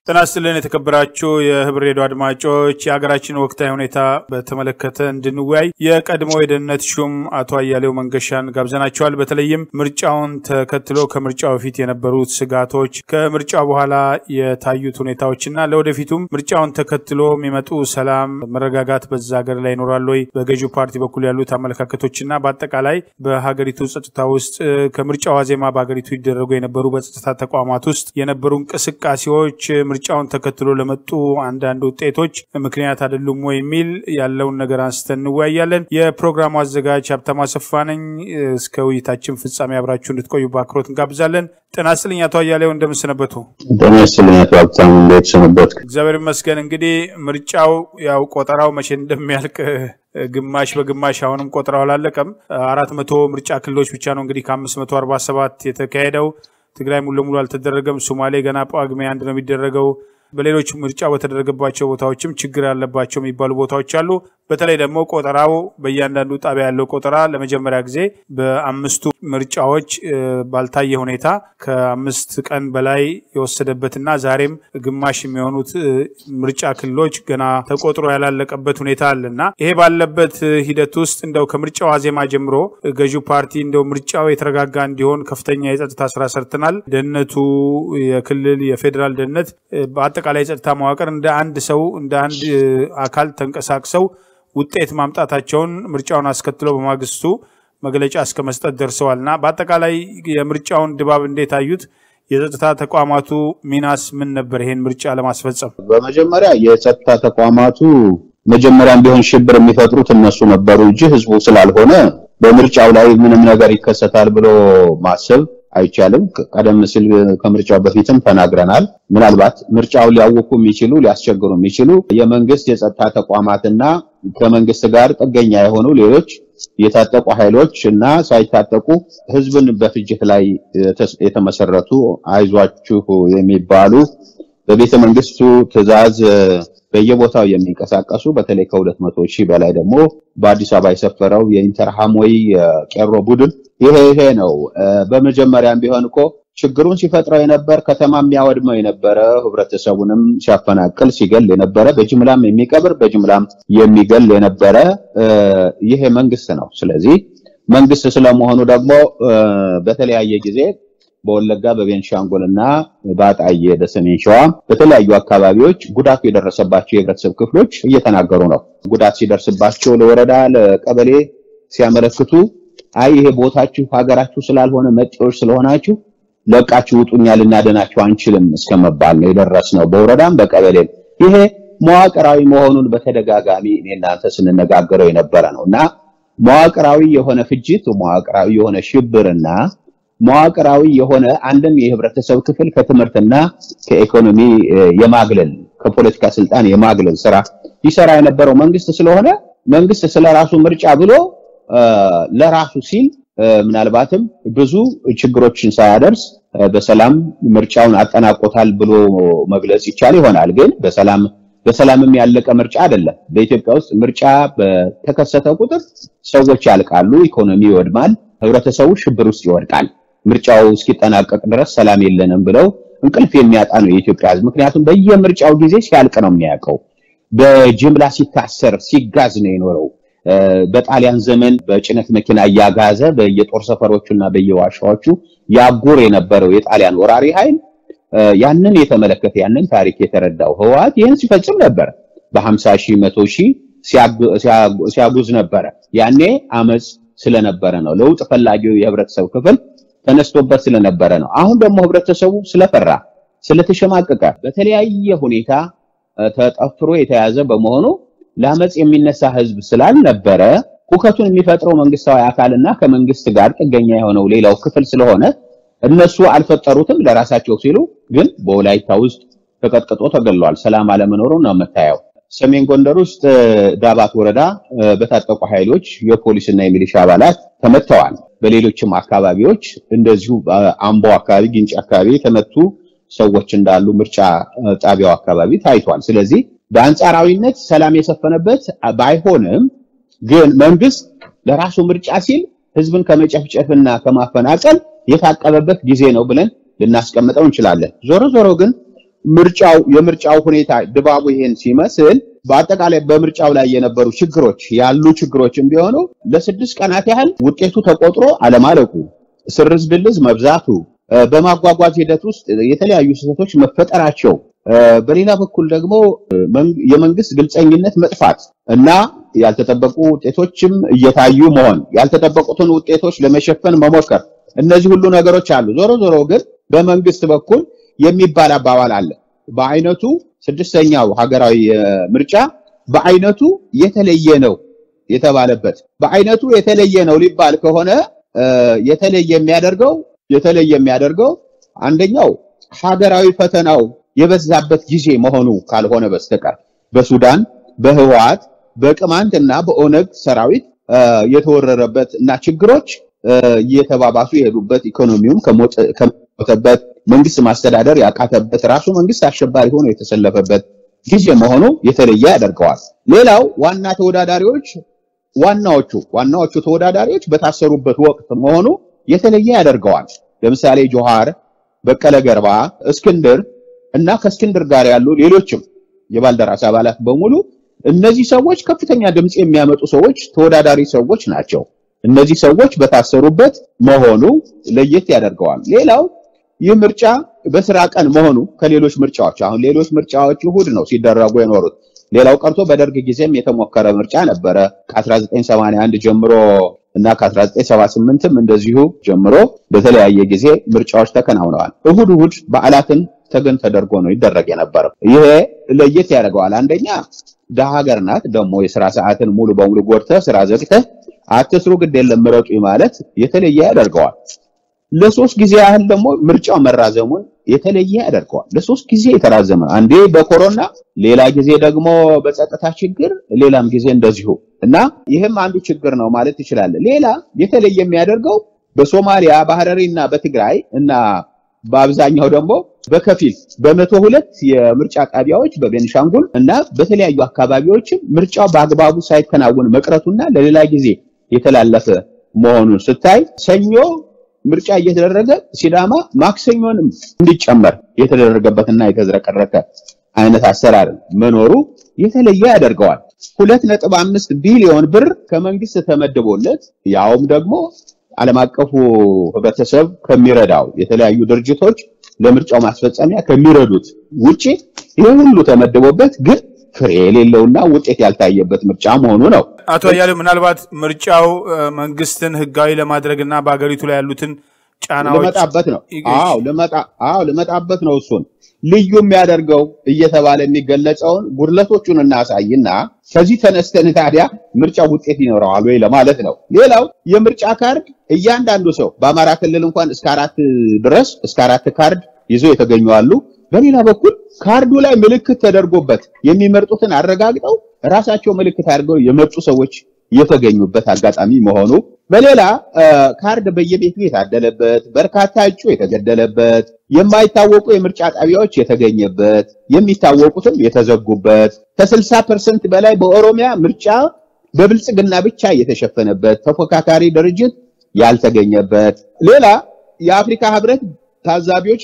ጤና ይስጥልን የተከበራችሁ የህብር ሬዲዮ አድማጮች፣ የሀገራችን ወቅታዊ ሁኔታ በተመለከተ እንድንወያይ የቀድሞ የደህንነት ሹም አቶ አያሌው መንገሻን ጋብዘናቸዋል። በተለይም ምርጫውን ተከትሎ ከምርጫው በፊት የነበሩት ስጋቶች፣ ከምርጫ በኋላ የታዩት ሁኔታዎችና ለወደፊቱም ምርጫውን ተከትሎ የሚመጡ ሰላም፣ መረጋጋት በዛ ሀገር ላይ ይኖራል ወይ፣ በገዢው ፓርቲ በኩል ያሉት አመለካከቶችና በአጠቃላይ በሀገሪቱ ጸጥታ ውስጥ ከምርጫ ዋዜማ በሀገሪቱ ይደረጉ የነበሩ በጸጥታ ተቋማት ውስጥ የነበሩ እንቅስቃሴዎች ምርጫውን ተከትሎ ለመጡ አንዳንድ ውጤቶች ምክንያት አይደሉም ወይ የሚል ያለውን ነገር አንስተን እንወያያለን። የፕሮግራሙ አዘጋጅ ሀብታሙ አሰፋ ነኝ። እስከ ውይይታችን ፍጻሜ አብራችሁ እንድትቆዩ በአክብሮት እንጋብዛለን። ጤና ይስጥልኝ አቶ አያሌው እንደምንሰነበቱ? ጤና ይስጥልኝ አቶ ሀብታሙ እንዴት ሰነበቱ? እግዚአብሔር ይመስገን። እንግዲህ ምርጫው ያው ቆጠራው መቼ እንደሚያልቅ ግማሽ በግማሽ አሁንም ቆጠራው አላለቀም። አራት መቶ ምርጫ ክልሎች ብቻ ነው እንግዲህ ከአምስት መቶ አርባ ሰባት የተካሄደው ትግራይ ሙሉ ለሙሉ አልተደረገም። ሶማሌ ገና ጳጉሜ አንድ ነው የሚደረገው። በሌሎች ምርጫ በተደረገባቸው ቦታዎችም ችግር ያለባቸው የሚባሉ ቦታዎች አሉ። በተለይ ደግሞ ቆጠራው በእያንዳንዱ ጣቢያ ያለው ቆጠራ ለመጀመሪያ ጊዜ በአምስቱ ምርጫዎች ባልታየ ሁኔታ ከአምስት ቀን በላይ የወሰደበትና ዛሬም ግማሽ የሚሆኑት ምርጫ ክልሎች ገና ተቆጥሮ ያላለቀበት ሁኔታ አለና ይሄ ባለበት ሂደት ውስጥ እንደው ከምርጫው ዋዜማ ጀምሮ ገዢው ፓርቲ እንደው ምርጫው የተረጋጋ እንዲሆን ከፍተኛ የጸጥታ ስራ ሰርተናል። ደህንነቱ፣ የክልል የፌዴራል ደህንነት፣ በአጠቃላይ የጸጥታ መዋቅር እንደ አንድ ሰው እንደ አንድ አካል ተንቀሳቅሰው ውጤት ማምጣታቸውን ምርጫውን አስከትለው በማግስቱ መግለጫ እስከ መስጠት ደርሰዋል እና በአጠቃላይ የምርጫውን ድባብ እንዴት አዩት? የጸጥታ ተቋማቱ ሚናስ ምን ነበር ይሄን ምርጫ ለማስፈጸም? በመጀመሪያ የጸጥታ ተቋማቱ መጀመሪያም ቢሆን ሽብር የሚፈጥሩት እነሱ ነበሩ እንጂ ህዝቡ ስላልሆነ በምርጫው ላይ ምንም ነገር ይከሰታል ብሎ ማሰብ አይቻልም። ቀደም ሲል ከምርጫው በፊትም ተናግረናል። ምናልባት ምርጫውን ሊያውኩ የሚችሉ ሊያስቸግሩ የሚችሉ የመንግስት የጸጥታ ተቋማትና ከመንግስት ጋር ጥገኛ የሆኑ ሌሎች የታጠቁ ኃይሎች እና ሳይታጠቁ ህዝብን በፍጅት ላይ የተመሰረቱ አይዟችሁ የሚባሉ በቤተ መንግስቱ ትዕዛዝ በየቦታው የሚንቀሳቀሱ በተለይ ከሁለት መቶ ሺህ በላይ ደግሞ በአዲስ አበባ የሰፈረው የኢንተርሃሞይ የቄሮ ቡድን ይሄ ይሄ ነው። በመጀመሪያም ቢሆን እኮ ችግሩን ሲፈጥረው የነበር ከተማ የሚያወድመው የነበረ ህብረተሰቡንም ሲያፈናቅል ሲገል የነበረ በጅምላም የሚቀብር በጅምላም የሚገል የነበረ ይሄ መንግስት ነው። ስለዚህ መንግስት ስለመሆኑ ደግሞ በተለያየ ጊዜ በወለጋ በቤንሻንጉል እና በአጣዬ በሰሜን ሸዋ በተለያዩ አካባቢዎች ጉዳቱ የደረሰባቸው የህብረተሰብ ክፍሎች እየተናገሩ ነው። ጉዳት ሲደርስባቸው ለወረዳ ለቀበሌ ሲያመለክቱ አይ ይሄ ቦታችሁ ሀገራችሁ ስላልሆነ መጤዎች ስለሆናችሁ ለቃችሁ ውጡኛ ልናደናችሁ አንችልም እስከመባል ነው የደረስነው በወረዳም በቀበሌም። ይሄ መዋቅራዊ መሆኑን በተደጋጋሚ እኔ እናንተ ስንነጋገረው የነበረ ነው እና መዋቅራዊ የሆነ ፍጅት፣ መዋቅራዊ የሆነ ሽብርና መዋቅራዊ የሆነ አንድን የህብረተሰብ ክፍል ከትምህርትና ከኢኮኖሚ የማግለል ከፖለቲካ ስልጣን የማግለል ስራ ይሰራ የነበረው መንግስት ስለሆነ መንግስት ስለራሱ ምርጫ ብሎ ለራሱ ሲል ምናልባትም ብዙ ችግሮችን ሳያደርስ በሰላም ምርጫውን አጠናቆታል ብሎ መግለጽ ይቻል ይሆናል። ግን በሰላም በሰላምም ያለቀ ምርጫ አይደለም። በኢትዮጵያ ውስጥ ምርጫ በተከሰተ ቁጥር ሰዎች ያልቃሉ፣ ኢኮኖሚ ይወድማል፣ ህብረተሰቡ ሽብር ውስጥ ይወድቃል። ምርጫው እስኪጠናቀቅ ድረስ ሰላም የለንም ብለው እንቅልፍ የሚያጣ ነው የኢትዮጵያ ህዝብ። ምክንያቱም በየምርጫው ጊዜ ሲያልቅ ነው የሚያውቀው። በጅምላ ሲታሰር ሲጋዝ ነው የኖረው። በጣሊያን ዘመን በጭነት መኪና እያጋዘ በየጦር ሰፈሮቹና በየዋሻዎቹ ያጉር የነበረው የጣሊያን ወራሪ ኃይል ያንን የተመለከተ ያንን ታሪክ የተረዳው ህወሓት ይህን ሲፈጽም ነበር። በ50 ሺህ መቶ ሺህ ሲያጉዝ ነበረ። ያኔ አመፅ ስለነበረ ነው። ለውጥ ፈላጊው የህብረተሰብ ክፍል ተነስቶበት ስለነበረ ነው። አሁን ደግሞ ህብረተሰቡ ስለፈራ ስለተሸማቀቀ በተለያየ ሁኔታ ተጠፍሮ የተያዘ በመሆኑ ለአመፅ የሚነሳ ህዝብ ስላልነበረ ሁከቱን የሚፈጥረው መንግስታዊ አካልና ከመንግስት ጋር ጥገኛ የሆነው ሌላው ክፍል ስለሆነ እነሱ አልፈጠሩትም ለራሳቸው ሲሉ፣ ግን በወላይታ ውስጥ ተቀጥቅጦ ተገሏል። ሰላም አለመኖሩ ነው የምታየው። ሰሜን ጎንደር ውስጥ ዳባት ወረዳ በታጠቁ ኃይሎች የፖሊስና የሚሊሻ አባላት ተመተዋል። በሌሎችም አካባቢዎች እንደዚሁ አምቦ አካባቢ፣ ግንጭ አካባቢ የተመቱ ሰዎች እንዳሉ ምርጫ ጣቢያው አካባቢ ታይቷል። ስለዚህ በአንጻራዊነት ሰላም የሰፈነበት ባይሆንም ግን መንግስት ለራሱ ምርጫ ሲል ህዝብን ከመጨፍጨፍና ከማፈናቀል የታቀበበት ጊዜ ነው ብለን ልናስቀምጠው እንችላለን። ዞሮ ዞሮ ግን ምርጫው የምርጫው ሁኔታ ድባቡ ይሄን ሲመስል በአጠቃላይ በምርጫው ላይ የነበሩ ችግሮች ያሉ ችግሮችም ቢሆኑ ለስድስት ቀናት ያህል ውጤቱ ተቆጥሮ አለማለቁ፣ ስርዝ ድልዝ መብዛቱ፣ በማጓጓዝ ሂደት ውስጥ የተለያዩ ስህተቶች መፈጠራቸው፣ በሌላ በኩል ደግሞ የመንግስት ግልጸኝነት መጥፋት እና ያልተጠበቁ ውጤቶችም እየታዩ መሆን፣ ያልተጠበቁትን ውጤቶች ለመሸፈን መሞከር፣ እነዚህ ሁሉ ነገሮች አሉ። ዞሮ ዞሮ ግን በመንግስት በኩል የሚባል አባባል አለ። በአይነቱ ስድስተኛው ሀገራዊ ምርጫ በአይነቱ የተለየ ነው የተባለበት በአይነቱ የተለየ ነው ሊባል ከሆነ የተለየ የሚያደርገው የተለየ የሚያደርገው አንደኛው ሀገራዊ ፈተናው የበዛበት ጊዜ መሆኑ ካልሆነ በስተቀር በሱዳን በህወሓት በቅማንት እና በኦነግ ሰራዊት የተወረረበት እና ችግሮች እየተባባሱ የሄዱበት ኢኮኖሚውም ከሞተበት መንግስት ማስተዳደር ያቃተበት ራሱ መንግስት አሸባሪ ሆኖ የተሰለፈበት ጊዜ መሆኑ የተለየ ያደርገዋል። ሌላው ዋና ተወዳዳሪዎች ዋናዎቹ ዋናዎቹ ተወዳዳሪዎች በታሰሩበት ወቅት መሆኑ የተለየ ያደርገዋል። ለምሳሌ ጆሃር፣ በቀለ ገርባ፣ እስክንድር እና ከእስክንድር ጋር ያሉ ሌሎችም የባልደራስ አባላት በሙሉ እነዚህ ሰዎች ከፍተኛ ድምፅ የሚያመጡ ሰዎች ተወዳዳሪ ሰዎች ናቸው። እነዚህ ሰዎች በታሰሩበት መሆኑ ለየት ያደርገዋል። ሌላው ይህ ምርጫ በስራ ቀን መሆኑ ከሌሎች ምርጫዎች አሁን ሌሎች ምርጫዎች እሁድ ነው ሲደረጉ የኖሩት። ሌላው ቀርቶ በደርግ ጊዜም የተሞከረ ምርጫ ነበረ ከ1981 ጀምሮ እና ከ1978ም እንደዚሁ ጀምሮ በተለያየ ጊዜ ምርጫዎች ተከናውነዋል። እሁድ እሁድ በዓላትን ተገን ተደርጎ ነው ይደረግ የነበረው። ይሄ ለየት ያደርገዋል። አንደኛ ደሃ ሀገር ናት። ደግሞ የስራ ሰዓትን ሙሉ በሙሉ ጎድተህ ስራ ዘግተህ አትስሩ ግድ የለም ምረጡ ማለት የተለየ ያደርገዋል። ለሶስት ጊዜ ያህል ደግሞ ምርጫው መራዘሙን የተለየ ያደርገዋል። ለሶስት ጊዜ የተራዘመ አንዴ በኮሮና ሌላ ጊዜ ደግሞ በጸጥታ ችግር ሌላም ጊዜ እንደዚሁ እና ይህም አንዱ ችግር ነው ማለት ትችላለህ። ሌላ የተለየ የሚያደርገው በሶማሊያ በሐረሪ እና በትግራይ እና በአብዛኛው ደግሞ በከፊል በመቶ ሁለት የምርጫ ጣቢያዎች በቤንሻንጉል እና በተለያዩ አካባቢዎችም ምርጫው በአግባቡ ሳይከናወን መቅረቱና ለሌላ ጊዜ የተላለፈ መሆኑን ስታይ ሰኞ ምርጫ እየተደረገ ሲዳማ ማክሰኞንም እንዲጨመር የተደረገበትና የተዝረቀረቀ አይነት አሰራር መኖሩ የተለየ ያደርገዋል። ሁለት ነጥብ አምስት ቢሊዮን ብር ከመንግስት ተመድቦለት ያውም ደግሞ ዓለም አቀፉ ህብረተሰብ ከሚረዳው የተለያዩ ድርጅቶች ለምርጫው ማስፈጸሚያ ከሚረዱት ውጪ ይህ ሁሉ ተመድቦበት ግን ፍሬ የሌለውና ውጤት ያልታየበት ምርጫ መሆኑ ነው። አቶ አያሌው ምናልባት ምርጫው መንግስትን ህጋዊ ለማድረግ እና በሀገሪቱ ላይ ያሉትን ጫናዎች ልመጣበት ነው። አዎ ልመጣ አዎ ልመጣበት ነው። እሱን ልዩ የሚያደርገው እየተባለ የሚገለጸውን ጉድለቶቹን እናሳይና ከዚህ ተነስተን ታዲያ ምርጫው ውጤት ይኖረዋል ወይ ለማለት ነው። ሌላው የምርጫ ካርድ እያንዳንዱ ሰው በአማራ ክልል እንኳን እስከ አራት ድረስ እስከ አራት ካርድ ይዘው የተገኙ አሉ። በሌላ በኩል ካርዱ ላይ ምልክት ተደርጎበት የሚመርጡትን አረጋግጠው ራሳቸው ምልክት አድርገው የመጡ ሰዎች የተገኙበት አጋጣሚ መሆኑ፣ በሌላ ካርድ በየቤቱ የታደለበት፣ በርካታ እጩ የተገደለበት፣ የማይታወቁ የምርጫ ጣቢያዎች የተገኘበት፣ የሚታወቁትም የተዘጉበት፣ ከ60 ፐርሰንት በላይ በኦሮሚያ ምርጫ በብልጽግና ብቻ የተሸፈነበት፣ ተፎካካሪ ድርጅት ያልተገኘበት፣ ሌላ የአፍሪካ ህብረት ታዛቢዎች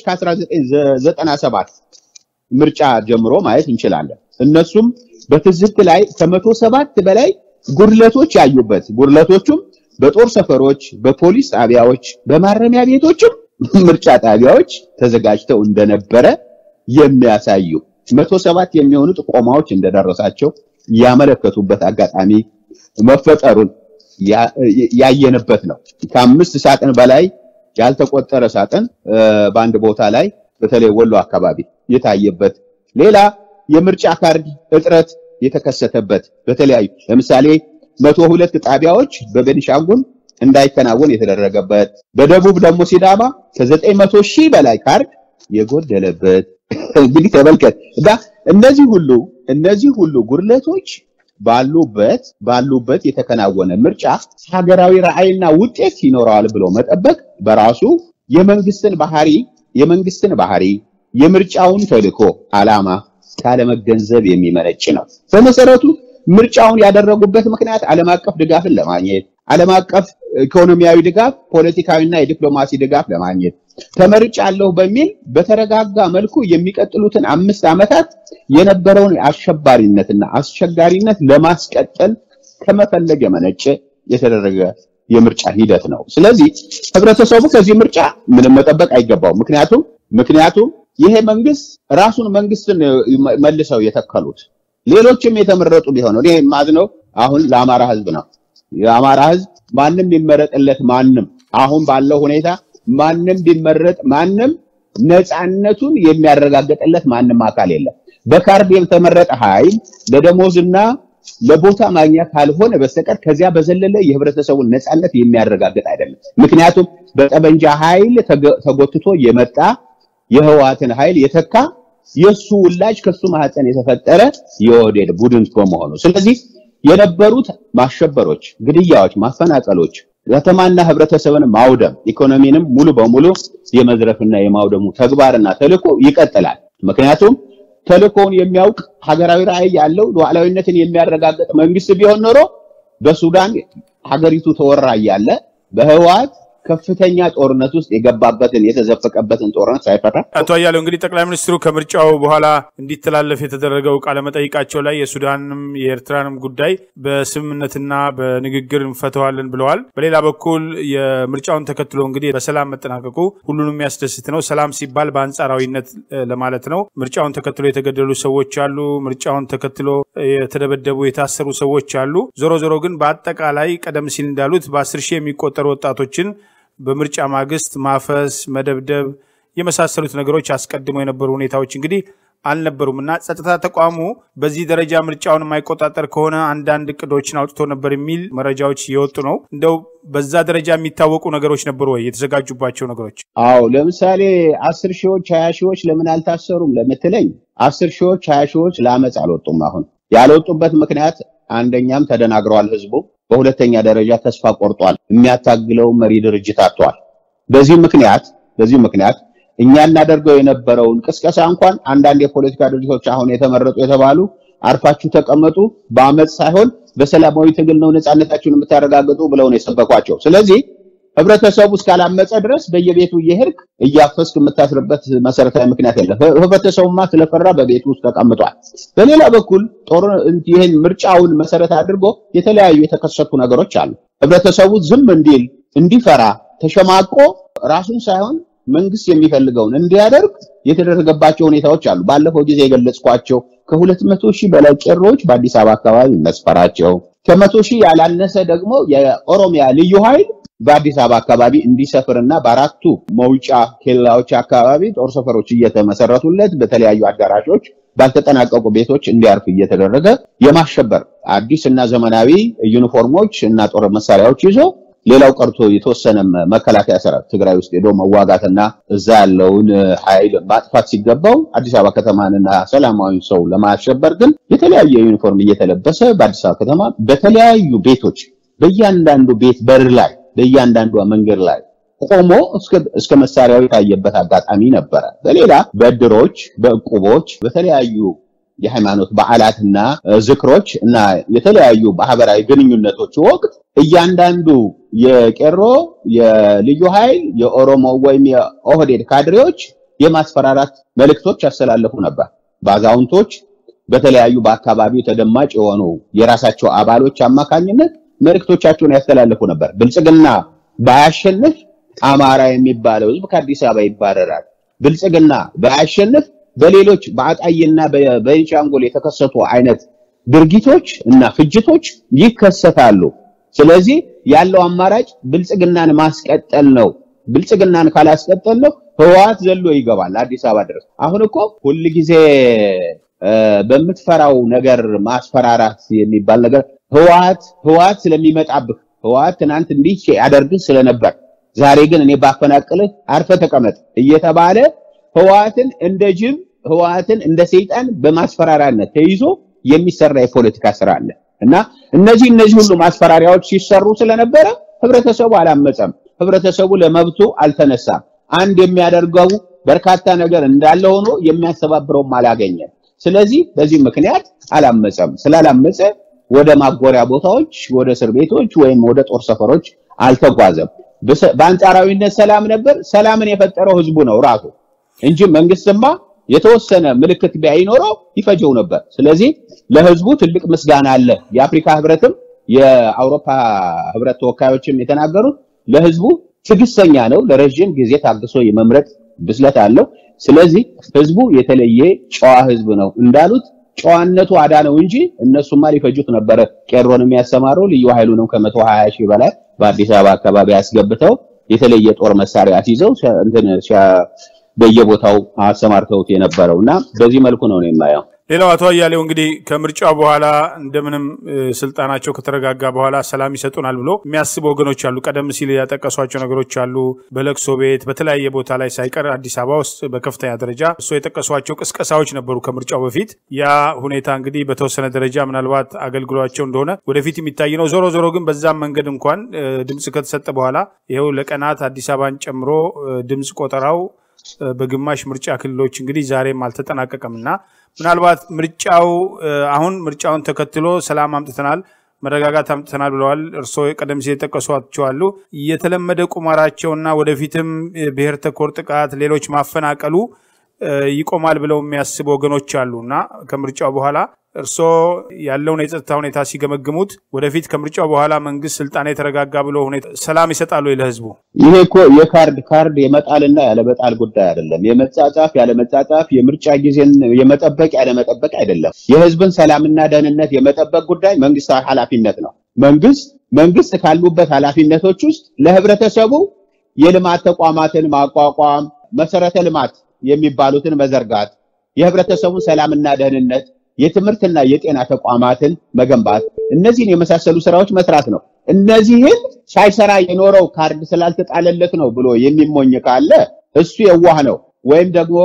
ከ1997 ምርጫ ጀምሮ ማየት እንችላለን። እነሱም በትዝብት ላይ ከመቶ ሰባት በላይ ጉድለቶች ያዩበት ጉድለቶቹም በጦር ሰፈሮች፣ በፖሊስ ጣቢያዎች፣ በማረሚያ ቤቶችም ምርጫ ጣቢያዎች ተዘጋጅተው እንደነበረ የሚያሳዩ መቶ ሰባት የሚሆኑ ጥቆማዎች እንደደረሳቸው ያመለከቱበት አጋጣሚ መፈጠሩን ያየንበት ነው። ከአምስት ሳጥን በላይ ያልተቆጠረ ሳጥን በአንድ ቦታ ላይ በተለይ ወሎ አካባቢ የታየበት ሌላ የምርጫ ካርድ እጥረት የተከሰተበት በተለያዩ ለምሳሌ መቶ ሁለት ጣቢያዎች በቤኒሻንጉል እንዳይከናወን የተደረገበት በደቡብ ደግሞ ሲዳማ ከዘጠኝ መቶ ሺህ በላይ ካርድ የጎደለበት እንግዲህ ተመልከት እና እነዚህ ሁሉ እነዚህ ሁሉ ጉድለቶች ባሉበት ባሉበት የተከናወነ ምርጫ ሀገራዊ ራዕይና ውጤት ይኖረዋል ብሎ መጠበቅ በራሱ የመንግስትን ባህሪ የመንግስትን ባህሪ የምርጫውን ተልዕኮ ዓላማ ካለመገንዘብ የሚመነጭ ነው። በመሰረቱ ምርጫውን ያደረጉበት ምክንያት ዓለም አቀፍ ድጋፍን ለማግኘት ዓለም አቀፍ ኢኮኖሚያዊ ድጋፍ፣ ፖለቲካዊና የዲፕሎማሲ ድጋፍ ለማግኘት ተመርጫለሁ በሚል በተረጋጋ መልኩ የሚቀጥሉትን አምስት ዓመታት የነበረውን አሸባሪነትና አስቸጋሪነት ለማስቀጠል ከመፈለግ የመነጨ የተደረገ የምርጫ ሂደት ነው። ስለዚህ ህብረተሰቡ ከዚህ ምርጫ ምንም መጠበቅ አይገባው። ምክንያቱም ምክንያቱም ይሄ መንግስት ራሱን መንግስትን መልሰው የተከሉት ሌሎችም የተመረጡ ቢሆኑ እኔ የማዝነው አሁን ለአማራ ህዝብ ነው። የአማራ ህዝብ ማንም ቢመረጥለት ማንም አሁን ባለው ሁኔታ ማንም ቢመረጥ ማንም ነፃነቱን የሚያረጋግጥለት ማንም አካል የለም። በካርድ የተመረጠ ኃይል ለደሞዝና ለቦታ ማግኛ ካልሆነ በስተቀር ከዚያ በዘለለ የህብረተሰቡን ነፃነት የሚያረጋግጥ አይደለም። ምክንያቱም በጠመንጃ ኃይል ተጎትቶ የመጣ የህወሓትን ኃይል የተካ የሱ ውላጅ ከሱ ማህፀን የተፈጠረ የኦህዴድ ቡድን በመሆኑ ስለዚህ የነበሩት ማሸበሮች፣ ግድያዎች፣ ማፈናቀሎች ከተማና ህብረተሰብን ማውደም ኢኮኖሚንም ሙሉ በሙሉ የመዝረፍና የማውደሙ ተግባርና ተልዕኮ ይቀጥላል። ምክንያቱም ተልዕኮውን የሚያውቅ ሀገራዊ ራዕይ ያለው ሉዓላዊነትን የሚያረጋግጥ መንግስት ቢሆን ኖሮ በሱዳን ሀገሪቱ ተወራ እያለ በህወሓት ከፍተኛ ጦርነት ውስጥ የገባበትን የተዘፈቀበትን ጦርነት ሳይፈታ አቶ አያሌው እንግዲህ ጠቅላይ ሚኒስትሩ ከምርጫው በኋላ እንዲተላለፍ የተደረገው ቃለመጠይቃቸው ላይ የሱዳንም የኤርትራንም ጉዳይ በስምምነትና በንግግር እንፈተዋለን ብለዋል። በሌላ በኩል የምርጫውን ተከትሎ እንግዲህ በሰላም መጠናቀቁ ሁሉንም የሚያስደስት ነው። ሰላም ሲባል በአንጻራዊነት ለማለት ነው። ምርጫውን ተከትሎ የተገደሉ ሰዎች አሉ። ምርጫውን ተከትሎ የተደበደቡ የታሰሩ ሰዎች አሉ። ዞሮ ዞሮ ግን በአጠቃላይ ቀደም ሲል እንዳሉት በአስር ሺህ የሚቆጠሩ ወጣቶችን በምርጫ ማግስት ማፈስ፣ መደብደብ የመሳሰሉት ነገሮች አስቀድሞ የነበሩ ሁኔታዎች እንግዲህ አልነበሩም እና ጸጥታ ተቋሙ በዚህ ደረጃ ምርጫውን የማይቆጣጠር ከሆነ አንዳንድ እቅዶችን አውጥቶ ነበር የሚል መረጃዎች እየወጡ ነው። እንደው በዛ ደረጃ የሚታወቁ ነገሮች ነበሩ ወይ? የተዘጋጁባቸው ነገሮች? አዎ፣ ለምሳሌ አስር ሺዎች ሀያ ሺዎች ለምን አልታሰሩም ለምትለኝ አስር ሺዎች ሀያ ሺዎች ለአመፅ አልወጡም። አሁን ያልወጡበት ምክንያት አንደኛም ተደናግረዋል ህዝቡ በሁለተኛ ደረጃ ተስፋ ቆርጧል። የሚያታግለው መሪ ድርጅት አጥቷል። በዚህ ምክንያት በዚህ ምክንያት እኛ እናደርገው የነበረውን ቅስቀሳ እንኳን አንዳንድ የፖለቲካ ድርጅቶች አሁን የተመረጡ የተባሉ አርፋችሁ ተቀመጡ፣ በአመፅ ሳይሆን በሰላማዊ ትግል ነው ነፃነታችሁን የምታረጋግጡ ብለው ነው የሰበኳቸው። ስለዚህ ህብረተሰቡ እስካላመፀ ድረስ በየቤቱ እየሄድክ እያፈስክ የምታስርበት መሰረታዊ ምክንያት የለም። ህብረተሰቡማ ስለፈራ በቤቱ ውስጥ ተቀምጧል። በሌላ በኩል ጦር ይህን ምርጫውን መሰረት አድርጎ የተለያዩ የተከሰቱ ነገሮች አሉ። ህብረተሰቡ ዝም እንዲል እንዲፈራ ተሸማቆ ራሱን ሳይሆን መንግስት የሚፈልገውን እንዲያደርግ የተደረገባቸው ሁኔታዎች አሉ። ባለፈው ጊዜ የገለጽኳቸው ከሁለት መቶ ሺህ በላይ ቄሮዎች በአዲስ አበባ አካባቢ መስፈራቸው ከመቶ ሺህ ያላነሰ ደግሞ የኦሮሚያ ልዩ ኃይል በአዲስ አበባ አካባቢ እንዲሰፍርና በአራቱ መውጫ ኬላዎች አካባቢ ጦር ሰፈሮች እየተመሰረቱለት በተለያዩ አዳራሾች ባልተጠናቀቁ ቤቶች እንዲያርፍ እየተደረገ የማሸበር አዲስ እና ዘመናዊ ዩኒፎርሞች እና ጦር መሳሪያዎች ይዞ ሌላው ቀርቶ የተወሰነ መከላከያ ሰራዊት ትግራይ ውስጥ ሄዶ መዋጋትና እዛ ያለውን ኃይል ማጥፋት ሲገባው አዲስ አበባ ከተማንና ሰላማዊ ሰው ለማሸበር ግን የተለያየ ዩኒፎርም እየተለበሰ በአዲስ አበባ ከተማ በተለያዩ ቤቶች በእያንዳንዱ ቤት በር ላይ በእያንዳንዷ መንገድ ላይ ቆሞ እስከ መሳሪያው የታየበት አጋጣሚ ነበረ። በሌላ በእድሮች፣ በእቁቦች፣ በተለያዩ የሃይማኖት በዓላትና ዝክሮች እና የተለያዩ ማህበራዊ ግንኙነቶች ወቅት እያንዳንዱ የቄሮ የልዩ ኃይል የኦሮሞ ወይም የኦህዴድ ካድሬዎች የማስፈራራት መልእክቶች ያስተላለፉ ነበር። በአዛውንቶች በተለያዩ በአካባቢው ተደማጭ የሆኑ የራሳቸው አባሎች አማካኝነት መልእክቶቻቸውን ያስተላልፉ ነበር። ብልጽግና ባያሸንፍ አማራ የሚባለው ህዝብ ከአዲስ አበባ ይባረራል። ብልጽግና ባያሸንፍ በሌሎች በአጣይና በቤንሻንጉል የተከሰቱ አይነት ድርጊቶች እና ፍጅቶች ይከሰታሉ። ስለዚህ ያለው አማራጭ ብልጽግናን ማስቀጠል ነው። ብልጽግናን ካላስቀጠል ነው ህወሓት ዘሎ ይገባል አዲስ አበባ ድረስ። አሁን እኮ ሁልጊዜ በምትፈራው ነገር ማስፈራራት የሚባል ነገር ህወሓት ህወሓት ስለሚመጣብህ ህወሓት ትናንት እንዲህ ያደርግህ ስለነበር ዛሬ ግን እኔ ባፈናቅልህ አርፈ ተቀመጥ እየተባለ ህወሓትን እንደ ጅብ ህወሓትን እንደ ሰይጣን በማስፈራሪያነት ተይዞ የሚሰራ የፖለቲካ ስራ አለ እና እነዚህ እነዚህ ሁሉ ማስፈራሪያዎች ሲሰሩ ስለነበረ ህብረተሰቡ አላመፀም። ህብረተሰቡ ለመብቱ አልተነሳም። አንድ የሚያደርገው በርካታ ነገር እንዳለ ሆኖ የሚያስተባብረውም አላገኘም። ስለዚህ በዚህ ምክንያት አላመፀም። ስላላመፀ ወደ ማጎሪያ ቦታዎች፣ ወደ እስር ቤቶች ወይም ወደ ጦር ሰፈሮች አልተጓዘም። በአንጻራዊነት ሰላም ነበር። ሰላምን የፈጠረው ህዝቡ ነው ራሱ እንጂ መንግስትማ የተወሰነ ምልክት ቢያይኖረው ይፈጀው ነበር። ስለዚህ ለህዝቡ ትልቅ ምስጋና አለ። የአፍሪካ ህብረትም የአውሮፓ ህብረት ተወካዮችም የተናገሩት ለህዝቡ ትዕግስተኛ ነው። ለረዥም ጊዜ ታግሶ የመምረጥ ብስለት አለው። ስለዚህ ህዝቡ የተለየ ጨዋ ህዝብ ነው እንዳሉት ጨዋነቱ አዳነው እንጂ እነሱማ ሊፈጁት ነበረ። ቄሮን የሚያሰማረው ልዩ ኃይሉንም ከመቶ ሀያ ሺህ በላይ በአዲስ አበባ አካባቢ አስገብተው የተለየ ጦር መሳሪያ ሲይዘው እንትን በየቦታው አሰማርተውት የነበረው እና በዚህ መልኩ ነው ነው የማየው። ሌላው አቶ አያሌው እንግዲህ ከምርጫው በኋላ እንደምንም ስልጣናቸው ከተረጋጋ በኋላ ሰላም ይሰጡናል ብሎ የሚያስቡ ወገኖች አሉ። ቀደም ሲል ያጠቀሷቸው ነገሮች አሉ። በለቅሶ ቤት በተለያየ ቦታ ላይ ሳይቀር አዲስ አበባ ውስጥ በከፍተኛ ደረጃ እሱ የጠቀሷቸው ቅስቀሳዎች ነበሩ ከምርጫው በፊት። ያ ሁኔታ እንግዲህ በተወሰነ ደረጃ ምናልባት አገልግሏቸው እንደሆነ ወደፊት የሚታይ ነው። ዞሮ ዞሮ ግን በዛም መንገድ እንኳን ድምፅ ከተሰጠ በኋላ ይኸው ለቀናት አዲስ አበባን ጨምሮ ድምፅ ቆጠራው በግማሽ ምርጫ ክልሎች እንግዲህ ዛሬም አልተጠናቀቀም እና ምናልባት ምርጫው አሁን ምርጫውን ተከትሎ ሰላም አምጥተናል፣ መረጋጋት አምጥተናል ብለዋል። እርስዎ ቀደም ሲል የጠቀሷቸው አሉ። የተለመደ ቁማራቸውና ወደፊትም ብሔር ተኮር ጥቃት፣ ሌሎች ማፈናቀሉ ይቆማል ብለው የሚያስቡ ወገኖች አሉ እና ከምርጫው በኋላ እርስዎ ያለውን የጸጥታ ሁኔታ ሲገመግሙት ወደፊት ከምርጫው በኋላ መንግስት ስልጣን የተረጋጋ ብሎ ሁኔታ ሰላም ይሰጣሉ ለህዝቡ? ይሄ እኮ የካርድ ካርድ የመጣልና ያለመጣል ጉዳይ አይደለም። የመጻጻፍ ያለመጻጻፍ፣ የምርጫ ጊዜን የመጠበቅ ያለመጠበቅ አይደለም። የህዝብን ሰላምና ደህንነት የመጠበቅ ጉዳይ መንግስታዊ ኃላፊነት ነው። መንግስት መንግስት ካሉበት ኃላፊነቶች ውስጥ ለህብረተሰቡ የልማት ተቋማትን ማቋቋም፣ መሰረተ ልማት የሚባሉትን መዘርጋት፣ የህብረተሰቡን ሰላምና ደህንነት የትምህርትና የጤና ተቋማትን መገንባት እነዚህን የመሳሰሉ ስራዎች መስራት ነው። እነዚህን ሳይሰራ የኖረው ካርድ ስላልተጣለለት ነው ብሎ የሚሞኝ ካለ እሱ የዋህ ነው፣ ወይም ደግሞ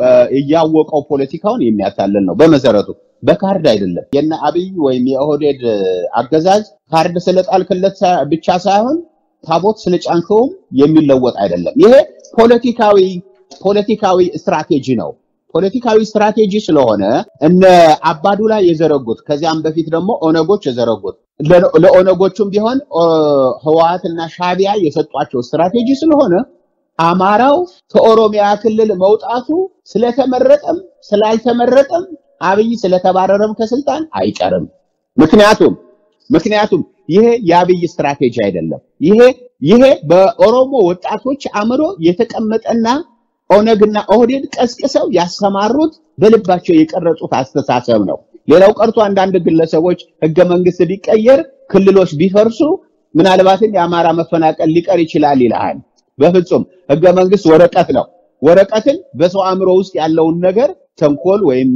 እያወቀው ፖለቲካውን የሚያታልል ነው። በመሰረቱ በካርድ አይደለም። የነ አብይ ወይም የኦህዴድ አገዛዝ ካርድ ስለጣልክለት ብቻ ሳይሆን ታቦት ስለጫንከውም የሚለወጥ አይደለም። ይሄ ፖለቲካዊ ፖለቲካዊ ስትራቴጂ ነው። ፖለቲካዊ ስትራቴጂ ስለሆነ እነ አባዱላ የዘረጉት ከዚያም በፊት ደግሞ ኦነጎች የዘረጉት ለኦነጎቹም ቢሆን ህወሓትና ሻቢያ የሰጧቸው ስትራቴጂ ስለሆነ አማራው ከኦሮሚያ ክልል መውጣቱ ስለተመረጠም ስላልተመረጠም አብይ ስለተባረረም ከስልጣን አይቀርም። ምክንያቱም ምክንያቱም ይሄ የአብይ ስትራቴጂ አይደለም። ይሄ ይሄ በኦሮሞ ወጣቶች አእምሮ የተቀመጠና ኦነግና ኦህዴድ ቀስቅሰው ያሰማሩት በልባቸው የቀረጹት አስተሳሰብ ነው። ሌላው ቀርቶ አንዳንድ ግለሰቦች ህገ መንግስት ቢቀየር ክልሎች ቢፈርሱ ምናልባትም የአማራ መፈናቀል ሊቀር ይችላል ይልሃል። በፍጹም ህገ መንግስት ወረቀት ነው። ወረቀትን በሰው አእምሮ ውስጥ ያለውን ነገር ተንኮል ወይም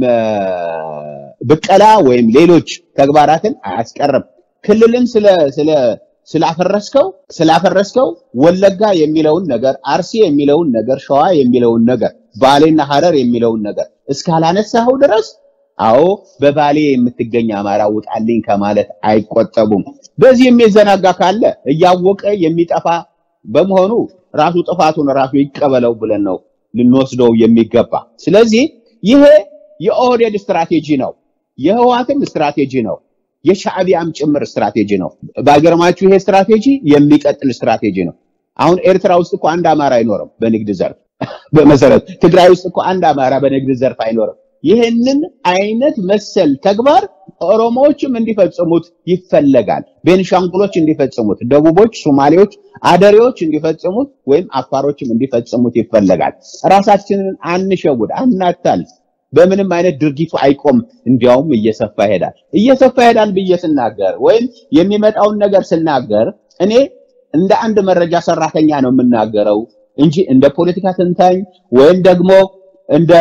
ብቀላ ወይም ሌሎች ተግባራትን አያስቀርም። ክልልን ስለ ስለ ስላፈረስከው ስላፈረስከው ወለጋ የሚለውን ነገር፣ አርሲ የሚለውን ነገር፣ ሸዋ የሚለውን ነገር፣ ባሌና ሐረር የሚለውን ነገር እስካላነሳኸው ድረስ አዎ በባሌ የምትገኝ አማራ ውጣልኝ ከማለት አይቆጠቡም። በዚህ የሚዘናጋ ካለ እያወቀ የሚጠፋ በመሆኑ ራሱ ጥፋቱን ራሱ ይቀበለው ብለን ነው ልንወስደው የሚገባ። ስለዚህ ይሄ የኦህዴድ ስትራቴጂ ነው፣ የህወሓትም ስትራቴጂ ነው፣ የሻዕቢያም ጭምር ስትራቴጂ ነው። ባይገርማችሁ ይሄ ስትራቴጂ የሚቀጥል ስትራቴጂ ነው። አሁን ኤርትራ ውስጥ እኮ አንድ አማራ አይኖርም በንግድ ዘርፍ በመሰረት ትግራይ ውስጥ እኮ አንድ አማራ በንግድ ዘርፍ አይኖርም። ይህንን አይነት መሰል ተግባር ኦሮሞዎችም እንዲፈጽሙት ይፈለጋል። ቤንሻንጉሎች እንዲፈጽሙት፣ ደቡቦች፣ ሶማሌዎች፣ አደሬዎች እንዲፈጽሙት ወይም አፋሮችም እንዲፈጽሙት ይፈለጋል። ራሳችንን አንሸውድ፣ አናታል። በምንም አይነት ድርጊቱ አይቆም፣ እንዲያውም እየሰፋ ይሄዳል። እየሰፋ ይሄዳል ብዬ ስናገር ወይም የሚመጣውን ነገር ስናገር እኔ እንደ አንድ መረጃ ሰራተኛ ነው የምናገረው እንጂ እንደ ፖለቲካ ተንታኝ ወይም ደግሞ እንደ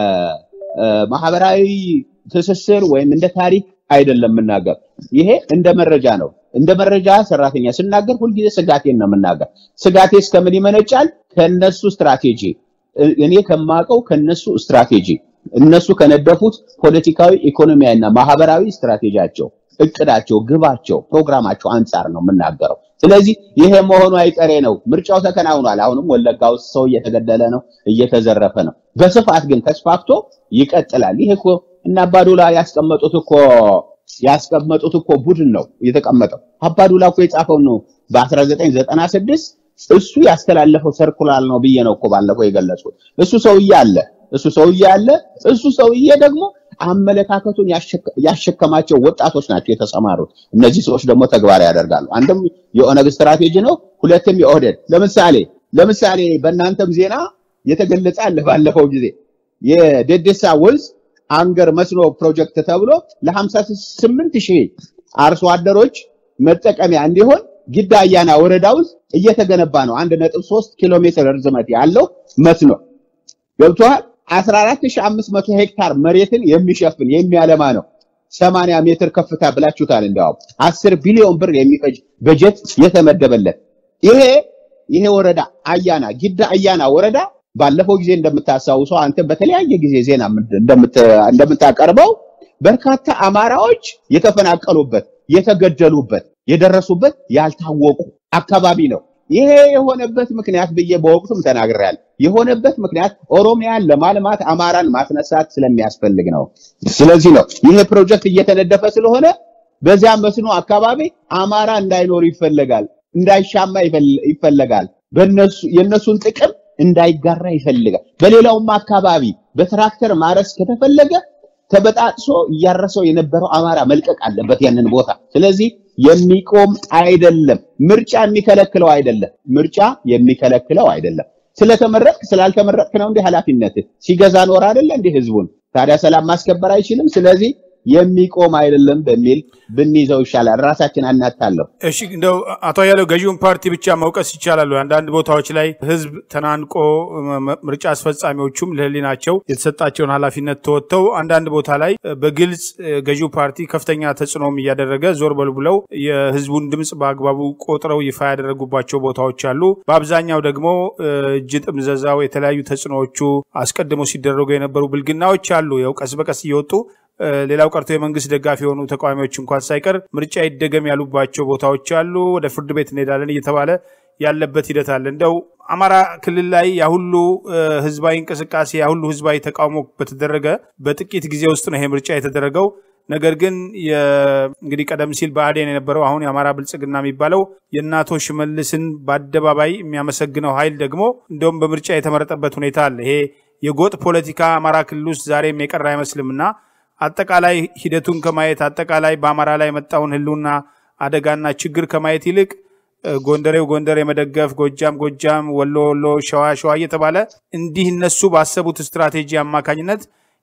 ማህበራዊ ትስስር ወይም እንደ ታሪክ አይደለም የምናገር። ይሄ እንደ መረጃ ነው። እንደ መረጃ ሰራተኛ ስናገር ሁልጊዜ ስጋቴን ነው የምናገር። ስጋቴ እስከምን ይመነጫል? ከነሱ ስትራቴጂ እኔ ከማውቀው ከነሱ ስትራቴጂ እነሱ ከነደፉት ፖለቲካዊ፣ ኢኮኖሚያዊና ማህበራዊ ስትራቴጂያቸው፣ እቅዳቸው፣ ግባቸው፣ ፕሮግራማቸው አንጻር ነው የምናገረው። ስለዚህ ይሄ መሆኑ አይቀሬ ነው። ምርጫው ተከናውኗል። አሁንም ወለጋ ውስጥ ሰው እየተገደለ ነው፣ እየተዘረፈ ነው። በስፋት ግን ተስፋፍቶ ይቀጥላል። ይሄ እኮ እና አባዱላ ያስቀመጡት እኮ ያስቀመጡት እኮ ቡድን ነው የተቀመጠው። አባዱላ እኮ የጻፈው ነው በ1996 እሱ ያስተላለፈው ሰርኩላር ነው ብዬ ነው እኮ ባለፈው የገለጹት። እሱ ሰውዬ አለ እሱ ሰውዬ አለ እሱ ሰውዬ ደግሞ አመለካከቱን ያሸከማቸው ወጣቶች ናቸው የተሰማሩት። እነዚህ ሰዎች ደግሞ ተግባር ያደርጋሉ። አንድም የኦነግ ስትራቴጂ ነው፣ ሁለትም የኦህዴድ ለምሳሌ ለምሳሌ በእናንተም ዜና የተገለጸ አለ ባለፈው ጊዜ የደደሳ ወንዝ አንገር መስኖ ፕሮጀክት ተብሎ ለ58 ሺህ አርሶ አደሮች መጠቀሚያ እንዲሆን ጊዳ አያና ወረዳ ውስጥ እየተገነባ ነው። 1.3 ኪሎ ሜትር ርዝመት ያለው መስኖ ገብቷል። 14500 ሄክታር መሬትን የሚሸፍን የሚያለማ ነው። 80 ሜትር ከፍታ ብላችሁታል። እንዲያውም 10 ቢሊዮን ብር የሚፈጅ በጀት የተመደበለት ይሄ ይሄ ወረዳ አያና ጊዳ አያና ወረዳ ባለፈው ጊዜ እንደምታስታውሰው አንተ በተለያየ ጊዜ ዜና እንደምታቀርበው በርካታ አማራዎች የተፈናቀሉበት፣ የተገደሉበት፣ የደረሱበት ያልታወቁ አካባቢ ነው። ይሄ የሆነበት ምክንያት ብዬ በወቅቱም ተናግሬያለሁ። የሆነበት ምክንያት ኦሮሚያን ለማልማት አማራን ማስነሳት ስለሚያስፈልግ ነው። ስለዚህ ነው ይሄ ፕሮጀክት እየተነደፈ ስለሆነ በዚያ መስኖ አካባቢ አማራ እንዳይኖር ይፈለጋል፣ እንዳይሻማ ይፈለጋል። በነሱ የነሱን ጥቅም እንዳይጋራ ይፈልጋል። በሌላውም አካባቢ በትራክተር ማረስ ከተፈለገ ተበጣጥሶ እያረሰው የነበረው አማራ መልቀቅ አለበት ያንን ቦታ። ስለዚህ የሚቆም አይደለም። ምርጫ የሚከለክለው አይደለም። ምርጫ የሚከለክለው አይደለም። ስለተመረጥክ ስላልተመረጥክ ነው እንዲህ ኃላፊነት ሲገዛ ኖር አይደለ እንዲህ ህዝቡን ታዲያ ሰላም ማስከበር አይችልም። ስለዚህ የሚቆም አይደለም በሚል ብንይዘው ይሻላል። ራሳችን አናታለሁ። እሺ እንደው አቶ አያሌው ገዢውን ፓርቲ ብቻ መውቀስ ይቻላሉ? አንዳንድ ቦታዎች ላይ ህዝብ ተናንቆ ምርጫ አስፈጻሚዎቹም ለህሊናቸው የተሰጣቸውን ኃላፊነት ተወጥተው አንዳንድ ቦታ ላይ በግልጽ ገዢው ፓርቲ ከፍተኛ ተጽዕኖም እያደረገ ዞር በሉ ብለው የህዝቡን ድምፅ በአግባቡ ቆጥረው ይፋ ያደረጉባቸው ቦታዎች አሉ። በአብዛኛው ደግሞ እጅ ጥምዘዛው የተለያዩ ተጽዕኖዎቹ አስቀድሞ ሲደረጉ የነበሩ ብልግናዎች አሉ። ያው ቀስ በቀስ እየወጡ ሌላው ቀርቶ የመንግስት ደጋፊ የሆኑ ተቃዋሚዎች እንኳን ሳይቀር ምርጫ ይደገም ያሉባቸው ቦታዎች አሉ። ወደ ፍርድ ቤት እንሄዳለን እየተባለ ያለበት ሂደት አለ። እንደው አማራ ክልል ላይ ያሁሉ ህዝባዊ እንቅስቃሴ ያሁሉ ህዝባዊ ተቃውሞ በተደረገ በጥቂት ጊዜ ውስጥ ነው ይሄ ምርጫ የተደረገው። ነገር ግን እንግዲህ ቀደም ሲል ብአዴን የነበረው አሁን የአማራ ብልጽግና የሚባለው የእናቶ ሽመልስን በአደባባይ የሚያመሰግነው ኃይል ደግሞ እንደውም በምርጫ የተመረጠበት ሁኔታ አለ። ይሄ የጎጥ ፖለቲካ አማራ ክልል ውስጥ ዛሬም የቀረ አይመስልምና አጠቃላይ ሂደቱን ከማየት አጠቃላይ በአማራ ላይ የመጣውን ህልውና አደጋና ችግር ከማየት ይልቅ ጎንደሬው ጎንደር የመደገፍ ጎጃም ጎጃም፣ ወሎ ወሎ፣ ሸዋ ሸዋ እየተባለ እንዲህ እነሱ ባሰቡት ስትራቴጂ አማካኝነት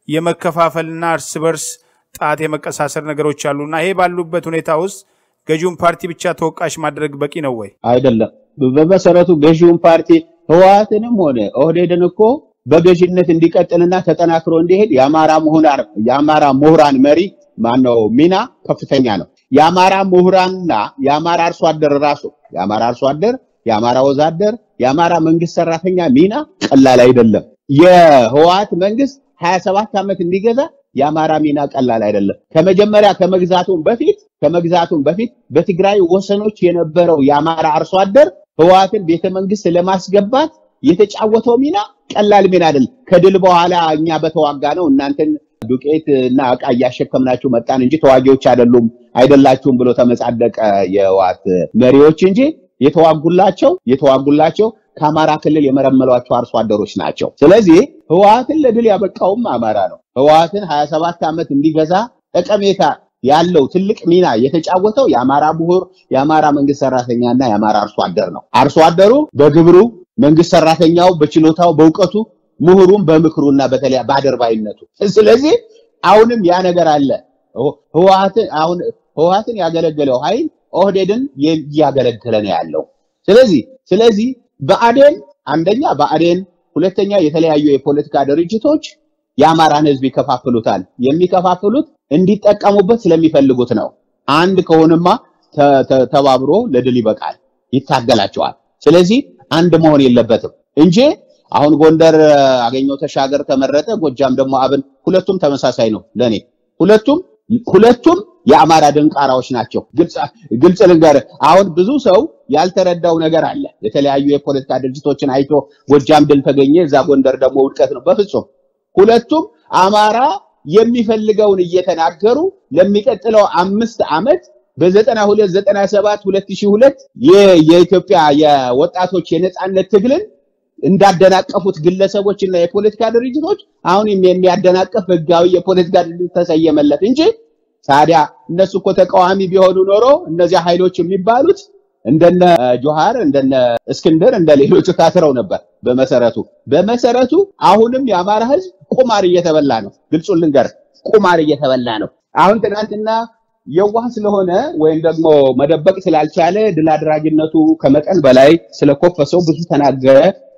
የመከፋፈልና እርስ በርስ ጣት የመቀሳሰር ነገሮች አሉና ይሄ ባሉበት ሁኔታ ውስጥ ገዢውን ፓርቲ ብቻ ተወቃሽ ማድረግ በቂ ነው ወይ? አይደለም። በመሰረቱ ገዢውን ፓርቲ ህወሓትንም ሆነ ኦህዴድን እኮ በገዥነት እንዲቀጥልና ተጠናክሮ እንዲሄድ የአማራ ምሁራን የአማራ ምሁራን መሪ ማነው ሚና ከፍተኛ ነው። የአማራ ምሁራንና የአማራ አርሶ አደር ራሱ የአማራ አርሶ አደር፣ የአማራ ወዛደር፣ የአማራ መንግስት ሰራተኛ ሚና ቀላል አይደለም። የህወሓት መንግስት 27 ዓመት እንዲገዛ የአማራ ሚና ቀላል አይደለም። ከመጀመሪያ ከመግዛቱም በፊት ከመግዛቱም በፊት በትግራይ ወሰኖች የነበረው የአማራ አርሶ አደር ህወሓትን ቤተ መንግስት ለማስገባት የተጫወተው ሚና ቀላል ሚና አይደለም። ከድል በኋላ እኛ በተዋጋ ነው እናንተን ዱቄት እና እቃ እያሸከምናችሁ መጣን እንጂ ተዋጊዎች አይደሉም አይደላችሁም ብሎ ተመጻደቀ የህወሓት መሪዎች እንጂ የተዋጉላቸው የተዋጉላቸው ከአማራ ክልል የመረመሏቸው አርሶ አደሮች ናቸው። ስለዚህ ህወሓትን ለድል ያበቃውም አማራ ነው። ህወሓትን 27 ዓመት እንዲገዛ ጠቀሜታ ያለው ትልቅ ሚና የተጫወተው የአማራ ምሁር፣ የአማራ መንግስት ሰራተኛና የአማራ አርሶ አደር ነው። አርሶ አደሩ በግብሩ መንግስት ሰራተኛው በችሎታው በእውቀቱ ምሁሩም በምክሩና በተለያ በአደርባይነቱ። ስለዚህ አሁንም ያ ነገር አለ። ህወሓትን አሁን ህወሓትን ያገለገለው ኃይል ኦህዴድን እያገለገለ ነው ያለው። ስለዚህ ስለዚህ ብአዴን አንደኛ ብአዴን፣ ሁለተኛ የተለያዩ የፖለቲካ ድርጅቶች የአማራን ህዝብ ይከፋፍሉታል። የሚከፋፍሉት እንዲጠቀሙበት ስለሚፈልጉት ነው። አንድ ከሆነማ ተባብሮ ለድል ይበቃል፣ ይታገላቸዋል። ስለዚህ አንድ መሆን የለበትም እንጂ አሁን ጎንደር አገኘው ተሻገር ተመረጠ፣ ጎጃም ደግሞ አብን፣ ሁለቱም ተመሳሳይ ነው ለኔ። ሁለቱም ሁለቱም የአማራ ደንቃራዎች ናቸው። ግልጽ ልንገር፣ አሁን ብዙ ሰው ያልተረዳው ነገር አለ። የተለያዩ የፖለቲካ ድርጅቶችን አይቶ ጎጃም ድል ተገኘ፣ እዛ ጎንደር ደግሞ ውድቀት ነው። በፍጹም ሁለቱም አማራ የሚፈልገውን እየተናገሩ ለሚቀጥለው አምስት ዓመት በዘጠና ሁለት ዘጠና ሰባት ሁለት ሺህ ሁለት የኢትዮጵያ የወጣቶች የነጻነት ትግልን እንዳደናቀፉት ግለሰቦች እና የፖለቲካ ድርጅቶች አሁንም የሚያደናቀፍ ህጋዊ የፖለቲካ ድርጅት ተሰየመለት እንጂ ታዲያ እነሱ እኮ ተቃዋሚ ቢሆኑ ኖሮ እነዚያ ኃይሎች የሚባሉት እንደነ ጆሃር እንደነ እስክንድር እንደ ሌሎቹ ታስረው ነበር። በመሰረቱ በመሰረቱ አሁንም የአማራ ህዝብ ቁማር እየተበላ ነው። ግልጹን ልንገር፣ ቁማር እየተበላ ነው። አሁን ትናንትና የዋህ ስለሆነ ወይም ደግሞ መደበቅ ስላልቻለ ድል አድራጊነቱ ከመጠን በላይ ስለኮፈሰው ብዙ ተናገረ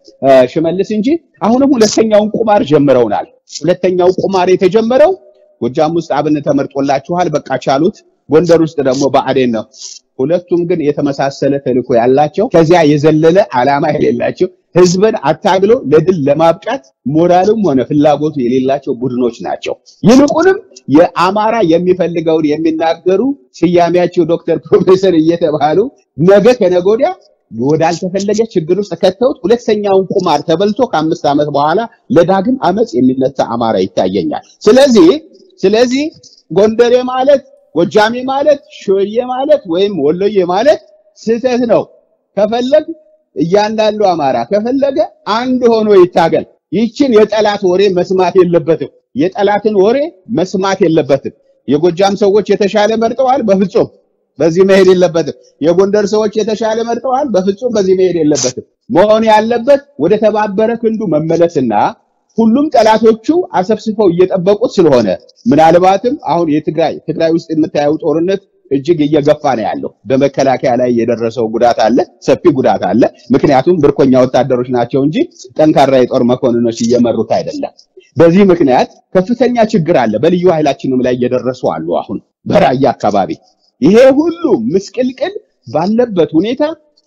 ሽመልስ እንጂ አሁንም ሁለተኛውን ቁማር ጀምረውናል። ሁለተኛው ቁማር የተጀመረው ጎጃም ውስጥ አብን ተመርጦላችኋል፣ በቃ ቻሉት። ጎንደር ውስጥ ደግሞ ብአዴን ነው። ሁለቱም ግን የተመሳሰለ ተልዕኮ ያላቸው ከዚያ የዘለለ ዓላማ የሌላቸው ህዝብን አታግሎ ለድል ለማብቃት ሞራልም ሆነ ፍላጎቱ የሌላቸው ቡድኖች ናቸው። ይልቁንም የአማራ የሚፈልገውን የሚናገሩ ስያሜያቸው ዶክተር ፕሮፌሰር እየተባሉ ነገ ከነገ ወዲያ ወዳልተፈለገ ችግር ውስጥ ከተውት ሁለተኛውን ቁማር ተበልቶ ከአምስት ዓመት በኋላ ለዳግም አመፅ የሚነሳ አማራ ይታየኛል። ስለዚህ ስለዚህ ጎንደሬ ማለት ጎጃሜ ማለት ሾዬ ማለት ወይም ወሎዬ ማለት ስህተት ነው። ከፈለግ እያንዳንዱ አማራ ከፈለገ አንድ ሆኖ ይታገል። ይችን የጠላት ወሬ መስማት የለበትም። የጠላትን ወሬ መስማት የለበትም። የጎጃም ሰዎች የተሻለ መርጠዋል፣ በፍጹም በዚህ መሄድ የለበትም። የጎንደር ሰዎች የተሻለ መርጠዋል፣ በፍጹም በዚህ መሄድ የለበትም። መሆን ያለበት ወደ ተባበረ ክንዱ መመለስና ሁሉም ጠላቶቹ አሰብስበው እየጠበቁት ስለሆነ ምናልባትም አሁን የትግራይ ትግራይ ውስጥ የምታየው ጦርነት እጅግ እየገፋ ነው ያለው። በመከላከያ ላይ የደረሰው ጉዳት አለ፣ ሰፊ ጉዳት አለ። ምክንያቱም ብርኮኛ ወታደሮች ናቸው እንጂ ጠንካራ የጦር መኮንኖች እየመሩት አይደለም። በዚህ ምክንያት ከፍተኛ ችግር አለ። በልዩ ኃይላችንም ላይ እየደረሱ አሉ። አሁን በራያ አካባቢ ይሄ ሁሉ ምስቅልቅል ባለበት ሁኔታ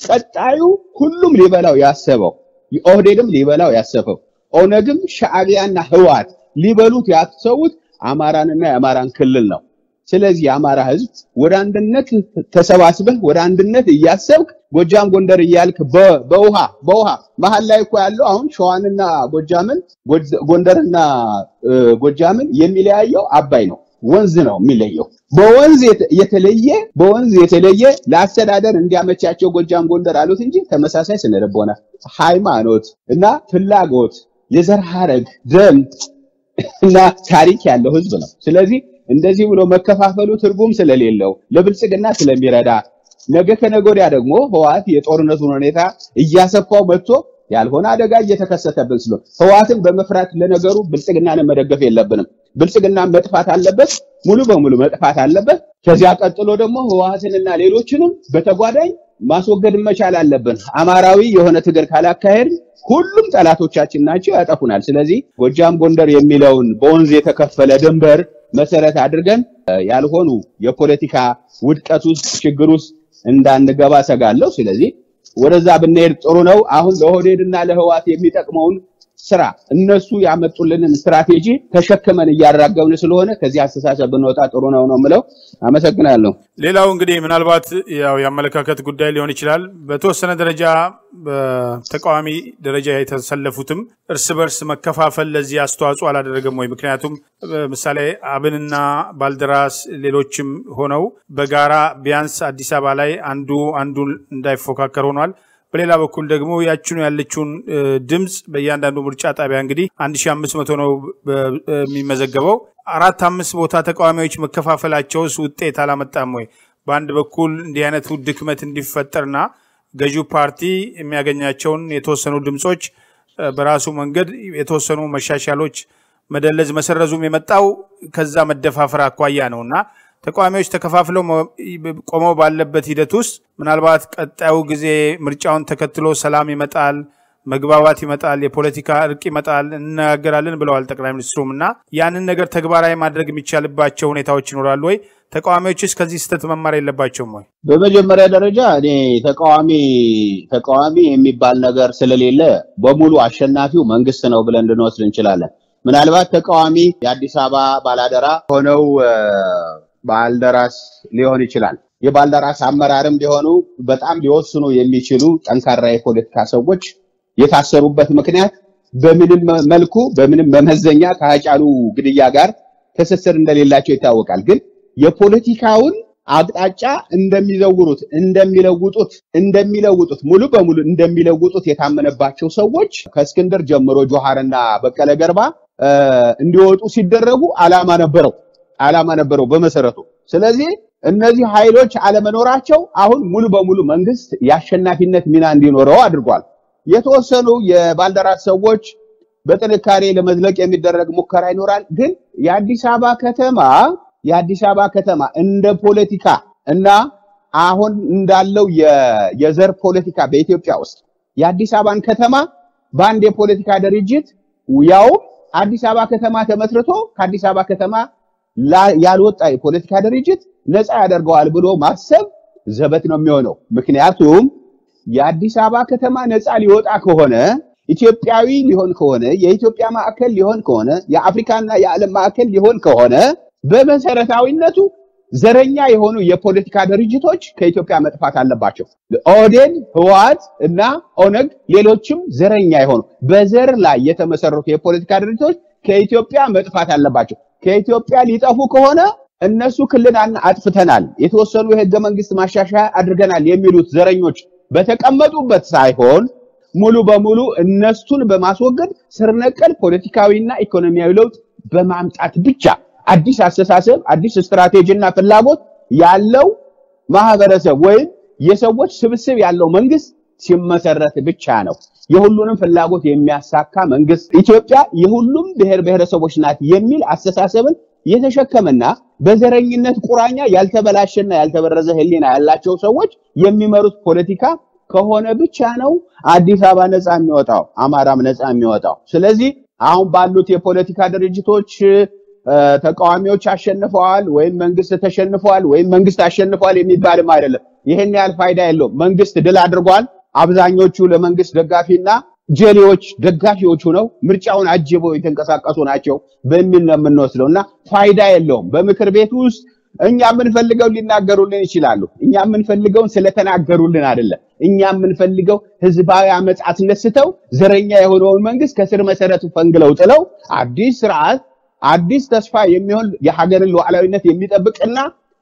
ቀጣዩ ሁሉም ሊበላው ያሰበው ኦህዴድም ሊበላው ያሰበው ኦነግም ሻዕቢያና ህወሓት ሊበሉት ያሰቡት አማራንና የአማራን ክልል ነው። ስለዚህ የአማራ ህዝብ ወደ አንድነት ተሰባስበህ ወደ አንድነት እያሰብክ ጎጃም ጎንደር እያልክ በውሃ በውሃ መሀል ላይ እኮ ያለው አሁን ሸዋንና ጎጃምን ጎንደርና ጎጃምን የሚለያየው አባይ ነው። ወንዝ ነው የሚለየው። በወንዝ የተለየ በወንዝ የተለየ ለአስተዳደር እንዲያመቻቸው ጎጃም ጎንደር አሉት እንጂ ተመሳሳይ ስነልቦና፣ ሃይማኖት እና ፍላጎት፣ የዘር ሐረግ፣ ደም እና ታሪክ ያለው ህዝብ ነው። ስለዚህ እንደዚህ ብሎ መከፋፈሉ ትርጉም ስለሌለው ለብልጽግና ስለሚረዳ ነገ ከነገ ወዲያ ደግሞ ህወሓት የጦርነቱን ሁኔታ እያሰፋው መጥቶ ያልሆነ አደጋ እየተከሰተብን ስለሆነ ህወሓትን በመፍራት ለነገሩ ብልጽግናን መደገፍ የለብንም። ብልጽግና መጥፋት አለበት፣ ሙሉ በሙሉ መጥፋት አለበት። ከዚያ ቀጥሎ ደግሞ ህወሓትንና ሌሎችንም በተጓዳኝ ማስወገድ መቻል አለብን። አማራዊ የሆነ ትግል ካላካሄድ ሁሉም ጠላቶቻችን ናቸው፣ ያጠፉናል። ስለዚህ ጎጃም ጎንደር የሚለውን በወንዝ የተከፈለ ድንበር መሰረት አድርገን ያልሆኑ የፖለቲካ ውድቀት ውስጥ ችግር ውስጥ እንዳንገባ ሰጋለሁ። ስለዚህ ወደዛ ብንሄድ ጥሩ ነው። አሁን ለኦህዴድ እና ለህወሓት የሚጠቅመውን ስራ እነሱ ያመጡልንን ስትራቴጂ ተሸክመን እያራገብን ስለሆነ ከዚህ አስተሳሰብ ብንወጣ ጥሩ ነው ነው የምለው። አመሰግናለሁ። ሌላው እንግዲህ ምናልባት ያው የአመለካከት ጉዳይ ሊሆን ይችላል። በተወሰነ ደረጃ በተቃዋሚ ደረጃ የተሰለፉትም እርስ በርስ መከፋፈል ለዚህ አስተዋጽኦ አላደረገም ወይ? ምክንያቱም ምሳሌ አብንና ባልደራስ ሌሎችም ሆነው በጋራ ቢያንስ አዲስ አበባ ላይ አንዱ አንዱን እንዳይፎካከር ሆኗል። በሌላ በኩል ደግሞ ያችኑ ያለችውን ድምፅ በእያንዳንዱ ምርጫ ጣቢያ እንግዲህ 1500 ነው የሚመዘገበው። አራት አምስት ቦታ ተቃዋሚዎች መከፋፈላቸውስ ውጤት አላመጣም ወይ? በአንድ በኩል እንዲህ አይነቱ ድክመት እንዲፈጠርና ገዢው ፓርቲ የሚያገኛቸውን የተወሰኑ ድምፆች በራሱ መንገድ የተወሰኑ መሻሻሎች መደለዝ መሰረዙም የመጣው ከዛ መደፋፈር አኳያ ነው እና ተቃዋሚዎች ተከፋፍለው ቆመው ባለበት ሂደት ውስጥ ምናልባት ቀጣዩ ጊዜ ምርጫውን ተከትሎ ሰላም ይመጣል፣ መግባባት ይመጣል፣ የፖለቲካ እርቅ ይመጣል፣ እንነጋገራለን ብለዋል ጠቅላይ ሚኒስትሩም እና ያንን ነገር ተግባራዊ ማድረግ የሚቻልባቸው ሁኔታዎች ይኖራሉ ወይ? ተቃዋሚዎችስ ከዚህ ስህተት መማር የለባቸውም ወይ? በመጀመሪያ ደረጃ እኔ ተቃዋሚ ተቃዋሚ የሚባል ነገር ስለሌለ በሙሉ አሸናፊው መንግስት ነው ብለን ልንወስድ እንችላለን። ምናልባት ተቃዋሚ የአዲስ አበባ ባላደራ ሆነው ባልደራስ ሊሆን ይችላል። የባልደራስ አመራርም ሊሆኑ በጣም ሊወስኑ የሚችሉ ጠንካራ የፖለቲካ ሰዎች የታሰሩበት ምክንያት በምንም መልኩ በምንም መመዘኛ ከሀጫሉ ግድያ ጋር ትስስር እንደሌላቸው ይታወቃል። ግን የፖለቲካውን አቅጣጫ እንደሚዘውሩት እንደሚለውጡት እንደሚለውጡት ሙሉ በሙሉ እንደሚለውጡት የታመነባቸው ሰዎች ከእስክንድር ጀምሮ ጆሃርና በቀለ ገርባ እንዲወጡ ሲደረጉ አላማ ነበረው አላማ ነበረው በመሰረቱ። ስለዚህ እነዚህ ኃይሎች አለመኖራቸው አሁን ሙሉ በሙሉ መንግስት የአሸናፊነት ሚና እንዲኖረው አድርጓል። የተወሰኑ የባልደራስ ሰዎች በጥንካሬ ለመዝለቅ የሚደረግ ሙከራ ይኖራል። ግን የአዲስ አበባ ከተማ የአዲስ አበባ ከተማ እንደ ፖለቲካ እና አሁን እንዳለው የዘር ፖለቲካ በኢትዮጵያ ውስጥ የአዲስ አበባን ከተማ በአንድ የፖለቲካ ድርጅት ያው አዲስ አበባ ከተማ ተመስርቶ ከአዲስ አበባ ከተማ ያልወጣ የፖለቲካ ድርጅት ነፃ ያደርገዋል ብሎ ማሰብ ዘበት ነው የሚሆነው። ምክንያቱም የአዲስ አበባ ከተማ ነፃ ሊወጣ ከሆነ ኢትዮጵያዊ ሊሆን ከሆነ የኢትዮጵያ ማዕከል ሊሆን ከሆነ የአፍሪካና የዓለም ማዕከል ሊሆን ከሆነ በመሰረታዊነቱ ዘረኛ የሆኑ የፖለቲካ ድርጅቶች ከኢትዮጵያ መጥፋት አለባቸው። ኦህዴድ፣ ህወሓት እና ኦነግ ሌሎችም ዘረኛ የሆኑ በዘር ላይ የተመሰረቱ የፖለቲካ ድርጅቶች ከኢትዮጵያ መጥፋት አለባቸው። ከኢትዮጵያ ሊጠፉ ከሆነ እነሱ ክልል አጥፍተናል፣ የተወሰኑ የህገ መንግስት ማሻሻያ አድርገናል የሚሉት ዘረኞች በተቀመጡበት ሳይሆን ሙሉ በሙሉ እነሱን በማስወገድ ስር ነቀል ፖለቲካዊና ኢኮኖሚያዊ ለውጥ በማምጣት ብቻ አዲስ አስተሳሰብ፣ አዲስ ስትራቴጂና ፍላጎት ያለው ማህበረሰብ ወይም የሰዎች ስብስብ ያለው መንግስት ሲመሰረት ብቻ ነው የሁሉንም ፍላጎት የሚያሳካ መንግስት። ኢትዮጵያ የሁሉም ብሔር ብሔረሰቦች ናት የሚል አስተሳሰብን የተሸከመና በዘረኝነት ቁራኛ ያልተበላሸና ያልተበረዘ ህሊና ያላቸው ሰዎች የሚመሩት ፖለቲካ ከሆነ ብቻ ነው አዲስ አበባ ነፃ የሚወጣው፣ አማራም ነፃ የሚወጣው። ስለዚህ አሁን ባሉት የፖለቲካ ድርጅቶች ተቃዋሚዎች አሸንፈዋል ወይም መንግስት ተሸንፈዋል ወይም መንግስት አሸንፈዋል የሚባልም አይደለም። ይህን ያህል ፋይዳ የለውም። መንግስት ድል አድርጓል። አብዛኞቹ ለመንግስት ደጋፊና ጀሌዎች ደጋፊዎቹ ነው ምርጫውን አጅበው የተንቀሳቀሱ ናቸው በሚል ነው የምንወስደው እና ፋይዳ የለውም። በምክር ቤት ውስጥ እኛ የምንፈልገው ሊናገሩልን ይችላሉ። እኛ የምንፈልገውን ስለተናገሩልን አይደለም። እኛ የምንፈልገው ህዝባዊ አመፅ አስነስተው ዘረኛ የሆነውን መንግስት ከስር መሰረቱ ፈንግለው ጥለው አዲስ ስርዓት አዲስ ተስፋ የሚሆን የሀገርን ሉዓላዊነት የሚጠብቅና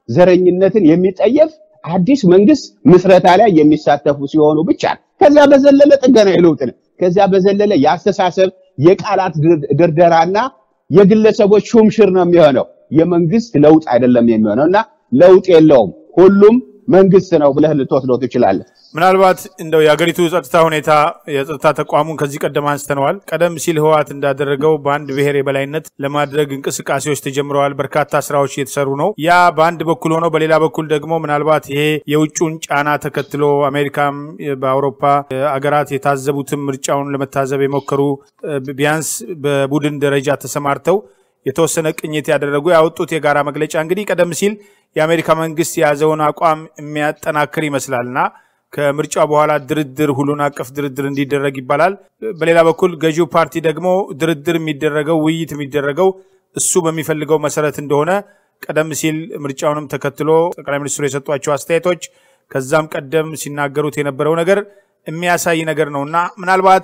ዘረኝነትን የሚጠየፍ አዲስ መንግስት ምስረታ ላይ የሚሳተፉ ሲሆኑ ብቻ ከዚያ በዘለለ ጥገናዊ ለውጥ ነው። ከዚያ በዘለለ የአስተሳሰብ የቃላት ድርደራና የግለሰቦች ሹምሽር ነው የሚሆነው። የመንግስት ለውጥ አይደለም የሚሆነው እና ለውጥ የለውም። ሁሉም መንግስት ነው ብለህ ልትወስደው ትችላለህ። ምናልባት እንደው የሀገሪቱ ጸጥታ ሁኔታ የጸጥታ ተቋሙን ከዚህ ቀደም አንስተነዋል። ቀደም ሲል ህወሓት እንዳደረገው በአንድ ብሔር የበላይነት ለማድረግ እንቅስቃሴዎች ተጀምረዋል። በርካታ ስራዎች እየተሰሩ ነው። ያ በአንድ በኩል ሆኖ፣ በሌላ በኩል ደግሞ ምናልባት ይሄ የውጩን ጫና ተከትሎ አሜሪካም በአውሮፓ አገራት የታዘቡትም ምርጫውን ለመታዘብ የሞከሩ ቢያንስ በቡድን ደረጃ ተሰማርተው የተወሰነ ቅኝት ያደረጉ ያወጡት የጋራ መግለጫ እንግዲህ ቀደም ሲል የአሜሪካ መንግስት የያዘውን አቋም የሚያጠናክር ይመስላልና ከምርጫው በኋላ ድርድር ሁሉን አቀፍ ድርድር እንዲደረግ ይባላል። በሌላ በኩል ገዢው ፓርቲ ደግሞ ድርድር የሚደረገው ውይይት የሚደረገው እሱ በሚፈልገው መሰረት እንደሆነ ቀደም ሲል ምርጫውንም ተከትሎ ጠቅላይ ሚኒስትሩ የሰጧቸው አስተያየቶች ከዛም ቀደም ሲናገሩት የነበረው ነገር የሚያሳይ ነገር ነው እና ምናልባት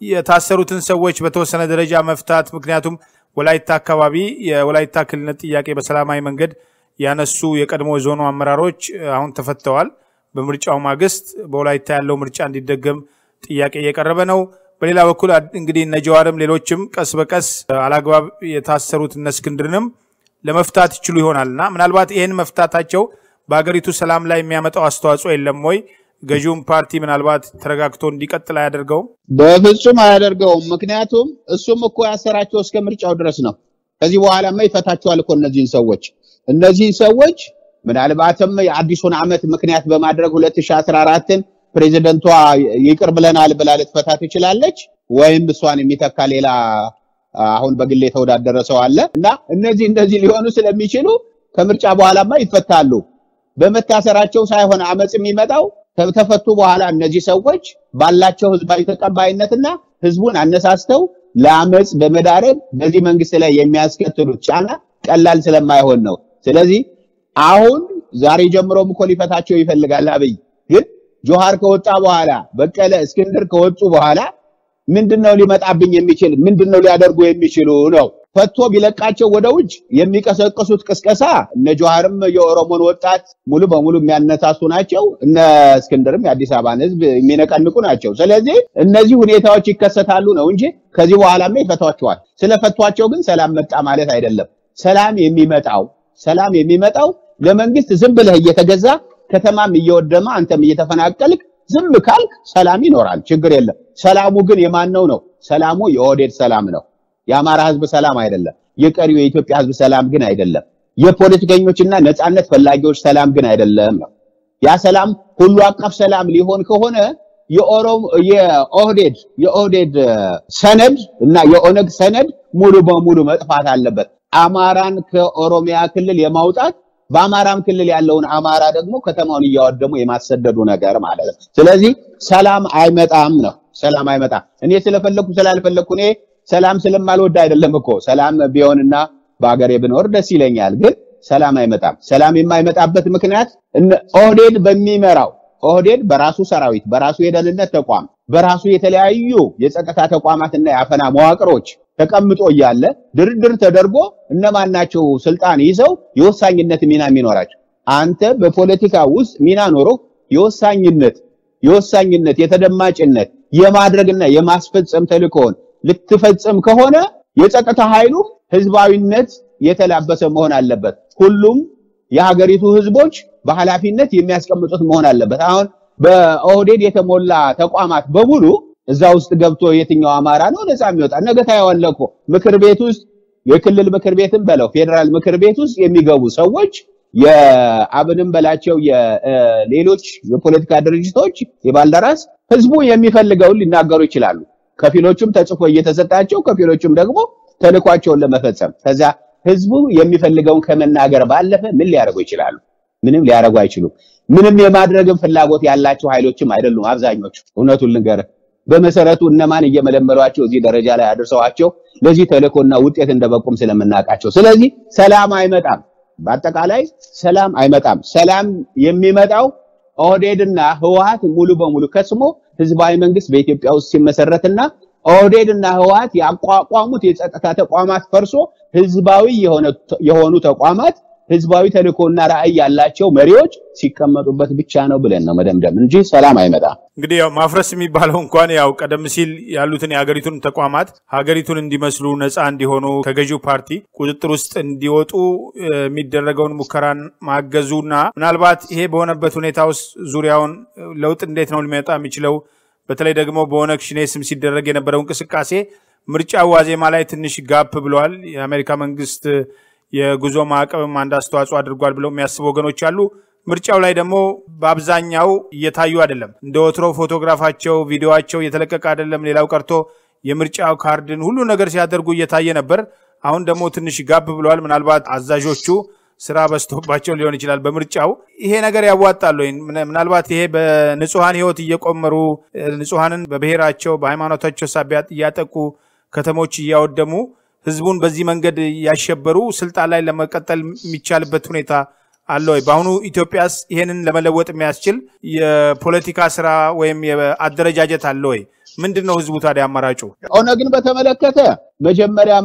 የታሰሩትን ሰዎች በተወሰነ ደረጃ መፍታት ምክንያቱም ወላይታ አካባቢ የወላይታ ክልልነት ጥያቄ በሰላማዊ መንገድ ያነሱ የቀድሞ የዞኑ አመራሮች አሁን ተፈተዋል። በምርጫው ማግስት በወላይታ ያለው ምርጫ እንዲደገም ጥያቄ እየቀረበ ነው። በሌላ በኩል እንግዲህ እነ ጀዋርም ሌሎችም ቀስ በቀስ አላግባብ የታሰሩት እነ እስክንድርንም ለመፍታት ይችሉ ይሆናል እና ምናልባት ይህን መፍታታቸው በሀገሪቱ ሰላም ላይ የሚያመጣው አስተዋጽኦ የለም ወይ? ገዢውን ፓርቲ ምናልባት ተረጋግቶ እንዲቀጥል አያደርገውም? በፍጹም አያደርገውም። ምክንያቱም እሱም እኮ ያሰራቸው እስከ ምርጫው ድረስ ነው። ከዚህ በኋላማ ይፈታቸዋል እኮ እነዚህን ሰዎች እነዚህን ሰዎች ምናልባትም የአዲሱን ዓመት ምክንያት በማድረግ 2014ን ፕሬዚደንቷ ይቅር ብለናል ብላ ልትፈታ ትችላለች፣ ወይም እሷን የሚተካ ሌላ አሁን በግል የተወዳደረ ሰው አለ እና እነዚህ እንደዚህ ሊሆኑ ስለሚችሉ ከምርጫ በኋላማ ይፈታሉ። በመታሰራቸው ሳይሆን አመፅ የሚመጣው ከተፈቱ በኋላ እነዚህ ሰዎች ባላቸው ህዝባዊ ተቀባይነትና ህዝቡን አነሳስተው ለአመፅ በመዳረግ በዚህ መንግስት ላይ የሚያስከትሉት ጫና ቀላል ስለማይሆን ነው። ስለዚህ አሁን ዛሬ ጀምሮም እኮ ሊፈታቸው ይፈልጋል አብይ። ግን ጆሃር ከወጣ በኋላ በቀለ፣ እስክንድር ከወጡ በኋላ ምንድነው ሊመጣብኝ የሚችል ምንድነው ሊያደርጉ የሚችሉ ነው። ፈቶ ቢለቃቸው ወደ ውጭ የሚቀሰቅሱት ቅስቀሳ እነ ጀዋርም የኦሮሞን ወጣት ሙሉ በሙሉ የሚያነሳሱ ናቸው። እነ እስክንድርም የአዲስ አበባን ህዝብ የሚነቀንቁ ናቸው። ስለዚህ እነዚህ ሁኔታዎች ይከሰታሉ ነው እንጂ ከዚህ በኋላማ ይፈቷቸዋል። ስለፈቷቸው ግን ሰላም መጣ ማለት አይደለም። ሰላም የሚመጣው ሰላም የሚመጣው ለመንግስት ዝም ብለህ እየተገዛ ከተማም እየወደመ አንተም እየተፈናቀልክ ዝም ካልክ ሰላም ይኖራል፣ ችግር የለም። ሰላሙ ግን የማን ነው ነው? ሰላሙ የኦህዴድ ሰላም ነው። የአማራ ህዝብ ሰላም አይደለም። የቀሪው የኢትዮጵያ ህዝብ ሰላም ግን አይደለም። የፖለቲከኞችና ነፃነት ፈላጊዎች ሰላም ግን አይደለም ነው። ያ ሰላም ሁሉ አቀፍ ሰላም ሊሆን ከሆነ የኦሮሞ የኦህዴድ የኦህዴድ ሰነድ እና የኦነግ ሰነድ ሙሉ በሙሉ መጥፋት አለበት። አማራን ከኦሮሚያ ክልል የማውጣት በአማራም ክልል ያለውን አማራ ደግሞ ከተማውን እያወደሙ የማሰደዱ ነገር ማለት ነው። ስለዚህ ሰላም አይመጣም ነው። ሰላም አይመጣም። እኔ ስለፈለኩ ስላልፈለኩ እኔ ሰላም ስለማልወድ አይደለም እኮ ሰላም ቢሆንና በአገሬ ብኖር ደስ ይለኛል። ግን ሰላም አይመጣም። ሰላም የማይመጣበት ምክንያት ኦህዴድ በሚመራው ኦህዴድ በራሱ ሰራዊት፣ በራሱ የደህንነት ተቋም፣ በራሱ የተለያዩ የጸጥታ ተቋማትና የአፈና መዋቅሮች ተቀምጦ እያለ ድርድር ተደርጎ እነማን ናቸው ስልጣን ይዘው የወሳኝነት ሚና የሚኖራቸው? አንተ በፖለቲካ ውስጥ ሚና ኖሮ የወሳኝነት የወሳኝነት የተደማጭነት የማድረግና የማስፈጸም ተልእኮውን ልትፈጽም ከሆነ የጸጥታ ኃይሉ ህዝባዊነት የተላበሰ መሆን አለበት። ሁሉም የሀገሪቱ ህዝቦች በኃላፊነት የሚያስቀምጡት መሆን አለበት። አሁን በኦህዴድ የተሞላ ተቋማት በሙሉ እዛ ውስጥ ገብቶ የትኛው አማራ ነው ነፃ የሚወጣ? ነገ ታየዋለህ እኮ ምክር ቤት ውስጥ የክልል ምክር ቤትም በለው ፌዴራል ምክር ቤት ውስጥ የሚገቡ ሰዎች የአብንም በላቸው የሌሎች የፖለቲካ ድርጅቶች የባልደራስ ህዝቡ የሚፈልገውን ሊናገሩ ይችላሉ። ከፊሎቹም ተጽፎ እየተሰጣቸው ከፊሎቹም ደግሞ ተልኳቸውን ለመፈጸም ከዛ ህዝቡ የሚፈልገውን ከመናገር ባለፈ ምን ሊያደርጉ ይችላሉ? ምንም ሊያደርጉ አይችሉም። ምንም የማድረግም ፍላጎት ያላቸው ኃይሎችም አይደሉም አብዛኞቹ። እውነቱን ልንገርህ በመሰረቱ እነማን እየመለመሏቸው እዚህ ደረጃ ላይ አድርሰዋቸው ለዚህ ተልእኮና ውጤት እንደበቁም ስለምናውቃቸው። ስለዚህ ሰላም አይመጣም። በአጠቃላይ ሰላም አይመጣም። ሰላም የሚመጣው ኦህዴድና ህወሓት ሙሉ በሙሉ ከስሞ ህዝባዊ መንግስት በኢትዮጵያ ውስጥ ሲመሰረትና ኦህዴድና ህወሓት ያቋቋሙት የጸጥታ ተቋማት ፈርሶ ህዝባዊ የሆኑ ተቋማት ህዝባዊ ተልእኮና ራዕይ ያላቸው መሪዎች ሲቀመጡበት ብቻ ነው ብለን ነው መደምደም እንጂ ሰላም አይመጣም። እንግዲህ ያው ማፍረስ የሚባለው እንኳን ያው ቀደም ሲል ያሉትን የሀገሪቱን ተቋማት ሀገሪቱን እንዲመስሉ ነፃ እንዲሆኑ ከገዢው ፓርቲ ቁጥጥር ውስጥ እንዲወጡ የሚደረገውን ሙከራን ማገዙና ምናልባት ይሄ በሆነበት ሁኔታ ውስጥ ዙሪያውን ለውጥ እንዴት ነው ሊመጣ የሚችለው በተለይ ደግሞ በኦነግ ሸኔ ስም ሲደረግ የነበረው እንቅስቃሴ ምርጫ ዋዜማ ላይ ትንሽ ጋፕ ብለዋል። የአሜሪካ መንግስት የጉዞ ማዕቀብም አንድ አስተዋጽኦ አድርጓል ብለው የሚያስቡ ወገኖች አሉ። ምርጫው ላይ ደግሞ በአብዛኛው እየታዩ አይደለም። እንደ ወትሮ ፎቶግራፋቸው፣ ቪዲዮቸው እየተለቀቀ አይደለም። ሌላው ቀርቶ የምርጫው ካርድን ሁሉ ነገር ሲያደርጉ እየታየ ነበር። አሁን ደግሞ ትንሽ ጋብ ብለዋል። ምናልባት አዛዦቹ ስራ በዝቶባቸው ሊሆን ይችላል። በምርጫው ይሄ ነገር ያዋጣል ወይ? ምናልባት ይሄ በንጹሐን ህይወት እየቆመሩ ንጹሐንን በብሔራቸው በሃይማኖታቸው ሳቢያ እያጠቁ ከተሞች እያወደሙ ህዝቡን በዚህ መንገድ ያሸበሩ ስልጣን ላይ ለመቀጠል የሚቻልበት ሁኔታ አለ ወይ? በአሁኑ ኢትዮጵያስ ይሄንን ለመለወጥ የሚያስችል የፖለቲካ ስራ ወይም አደረጃጀት አለ ወይ? ምንድን ነው ህዝቡ ታዲያ አማራጩ? ኦነግን በተመለከተ መጀመሪያም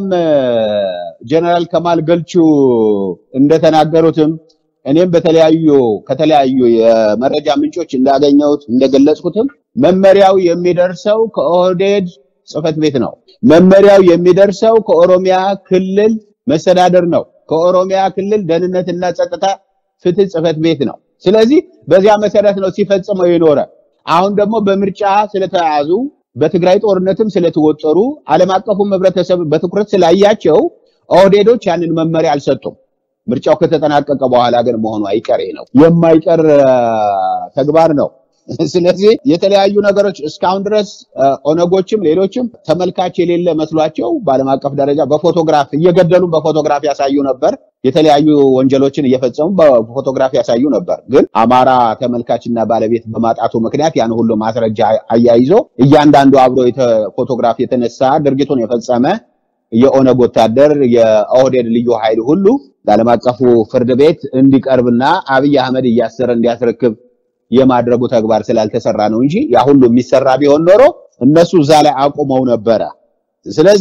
ጀነራል ከማል ገልቹ እንደተናገሩትም እኔም በተለያዩ ከተለያዩ የመረጃ ምንጮች እንዳገኘሁት እንደገለጽኩትም መመሪያው የሚደርሰው ከኦህዴድ ጽህፈት ቤት ነው። መመሪያው የሚደርሰው ከኦሮሚያ ክልል መስተዳደር ነው። ከኦሮሚያ ክልል ደህንነትና ጸጥታ ፍትህ ጽህፈት ቤት ነው። ስለዚህ በዚያ መሰረት ነው ሲፈጽመው የኖረ። አሁን ደግሞ በምርጫ ስለተያዙ በትግራይ ጦርነትም ስለተወጠሩ ዓለም አቀፉም ህብረተሰብ በትኩረት ስላያቸው ኦህዴዶች ያንን መመሪያ አልሰጡም። ምርጫው ከተጠናቀቀ በኋላ ግን መሆኑ አይቀሬ ነው፣ የማይቀር ተግባር ነው። ስለዚህ የተለያዩ ነገሮች እስካሁን ድረስ ኦነጎችም ሌሎችም ተመልካች የሌለ መስሏቸው በዓለም አቀፍ ደረጃ በፎቶግራፍ እየገደሉ በፎቶግራፍ ያሳዩ ነበር። የተለያዩ ወንጀሎችን እየፈጸሙ በፎቶግራፍ ያሳዩ ነበር። ግን አማራ ተመልካችና ባለቤት በማጣቱ ምክንያት ያን ሁሉ ማስረጃ አያይዞ እያንዳንዱ አብሮ ፎቶግራፍ የተነሳ ድርጊቱን የፈጸመ የኦነግ ወታደር የኦህዴድ ልዩ ኃይል ሁሉ ለዓለም አቀፉ ፍርድ ቤት እንዲቀርብና አብይ አህመድ እያሰረ እንዲያስረክብ የማድረጉ ተግባር ስላልተሰራ ነው እንጂ ያ ሁሉ የሚሰራ ቢሆን ኖሮ እነሱ እዛ ላይ አቁመው ነበረ። ስለዚህ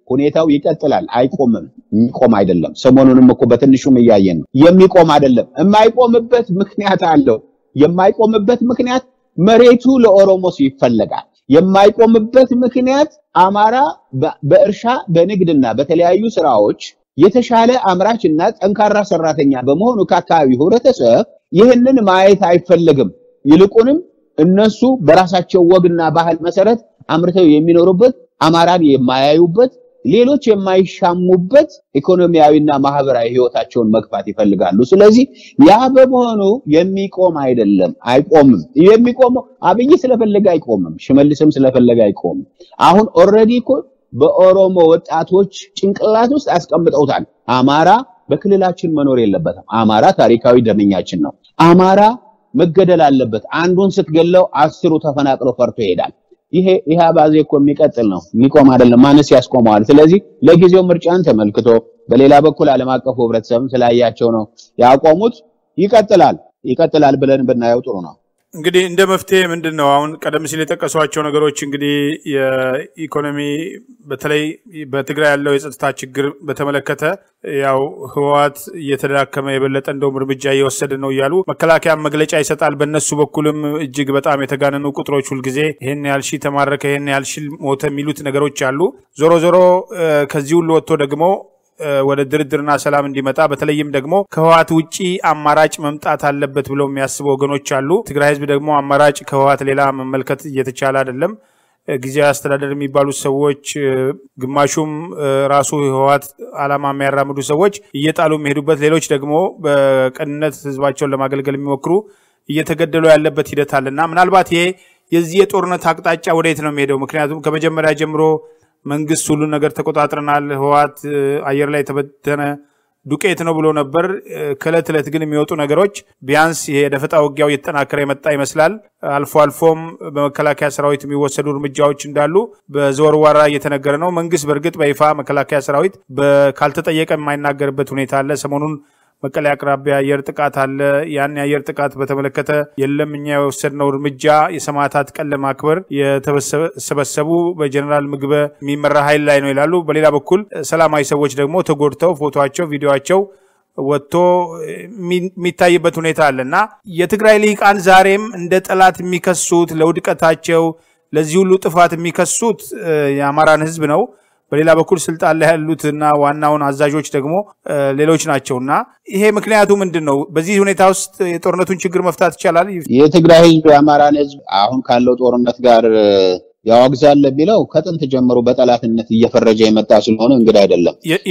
ሁኔታው ይቀጥላል፣ አይቆምም። የሚቆም አይደለም። ሰሞኑንም እኮ በትንሹም እያየን ነው። የሚቆም አይደለም። የማይቆምበት ምክንያት አለው። የማይቆምበት ምክንያት መሬቱ ለኦሮሞ ይፈለጋል። የማይቆምበት ምክንያት አማራ በእርሻ በንግድና በተለያዩ ስራዎች የተሻለ አምራች እና ጠንካራ ሰራተኛ በመሆኑ ከአካባቢው ህብረተሰብ ይህንን ማየት አይፈልግም። ይልቁንም እነሱ በራሳቸው ወግና ባህል መሰረት አምርተው የሚኖሩበት አማራን የማያዩበት ሌሎች የማይሻሙበት ኢኮኖሚያዊና ማህበራዊ ህይወታቸውን መግፋት ይፈልጋሉ። ስለዚህ ያ በመሆኑ የሚቆም አይደለም፣ አይቆምም። የሚቆመው አብይ ስለፈለገ አይቆምም፣ ሽመልስም ስለፈለገ አይቆምም። አሁን ኦልሬዲ እኮ በኦሮሞ ወጣቶች ጭንቅላት ውስጥ አስቀምጠውታል። አማራ በክልላችን መኖር የለበትም። አማራ ታሪካዊ ደመኛችን ነው። አማራ መገደል አለበት። አንዱን ስትገለው አስሩ ተፈናቅሎ ፈርቶ ይሄዳል። ይሄ ይሄ አባዜ እኮ የሚቀጥል ነው፣ የሚቆም አይደለም። ማንስ ያስቆመዋል? ስለዚህ ለጊዜው ምርጫን ተመልክቶ በሌላ በኩል ዓለም አቀፉ ህብረተሰብም ስላያቸው ነው ያቆሙት። ይቀጥላል ይቀጥላል ብለን ብናየው ጥሩ ነው። እንግዲህ እንደ መፍትሄ ምንድን ነው አሁን ቀደም ሲል የጠቀሷቸው ነገሮች እንግዲህ የኢኮኖሚ በተለይ በትግራይ ያለው የጸጥታ ችግር በተመለከተ ያው ህወሓት እየተዳከመ የበለጠ እንደውም እርምጃ እየወሰደ ነው እያሉ መከላከያ መግለጫ ይሰጣል። በእነሱ በኩልም እጅግ በጣም የተጋነኑ ቁጥሮች ሁልጊዜ ይህን ያህል ሺህ ተማረከ፣ ይህን ያህል ሺህ ሞተ የሚሉት ነገሮች አሉ። ዞሮ ዞሮ ከዚህ ሁሉ ወጥቶ ደግሞ ወደ ድርድርና ሰላም እንዲመጣ በተለይም ደግሞ ከህወሓት ውጪ አማራጭ መምጣት አለበት ብለው የሚያስቡ ወገኖች አሉ። ትግራይ ህዝብ ደግሞ አማራጭ ከህወሓት ሌላ መመልከት እየተቻለ አይደለም። ጊዜያዊ አስተዳደር የሚባሉት ሰዎች ግማሹም ራሱ ህወሓት ዓላማ የሚያራምዱ ሰዎች እየጣሉ የሚሄዱበት፣ ሌሎች ደግሞ በቅንነት ህዝባቸውን ለማገልገል የሚሞክሩ እየተገደሉ ያለበት ሂደት አለና ምናልባት ይሄ የዚህ የጦርነት አቅጣጫ ወደየት ነው የሚሄደው? ምክንያቱም ከመጀመሪያ ጀምሮ መንግስት ሁሉን ነገር ተቆጣጥረናል፣ ህወሓት አየር ላይ የተበተነ ዱቄት ነው ብሎ ነበር። ከእለት ዕለት ግን የሚወጡ ነገሮች ቢያንስ ይሄ የደፈጣ ውጊያው እየተጠናከረ የመጣ ይመስላል። አልፎ አልፎም በመከላከያ ሰራዊት የሚወሰዱ እርምጃዎች እንዳሉ በዘወርዋራ እየተነገረ ነው። መንግስት በእርግጥ በይፋ መከላከያ ሰራዊት ካልተጠየቀ የማይናገርበት ሁኔታ አለ። ሰሞኑን መቀሌ አቅራቢያ አየር ጥቃት አለ። ያን የአየር ጥቃት በተመለከተ የለም እኛ የወሰድነው እርምጃ የሰማዕታት ቀን ለማክበር የተሰበሰቡ በጀኔራል ምግበ የሚመራ ኃይል ላይ ነው ይላሉ። በሌላ በኩል ሰላማዊ ሰዎች ደግሞ ተጎድተው ፎቶቸው፣ ቪዲዮቸው ወጥቶ የሚታይበት ሁኔታ አለ እና የትግራይ ልሂቃን ዛሬም እንደ ጠላት የሚከሱት ለውድቀታቸው ለዚህ ሁሉ ጥፋት የሚከሱት የአማራን ህዝብ ነው። በሌላ በኩል ስልጣን ላይ ያሉትና ዋናውን አዛዦች ደግሞ ሌሎች ናቸው እና ይሄ ምክንያቱ ምንድን ነው? በዚህ ሁኔታ ውስጥ የጦርነቱን ችግር መፍታት ይቻላል? የትግራይ ህዝብ የአማራን ህዝብ አሁን ካለው ጦርነት ጋር ያወግዛል የሚለው ከጥንት ጀምሮ በጠላትነት እየፈረጀ የመጣ ስለሆነ እንግዲህ አይደለም።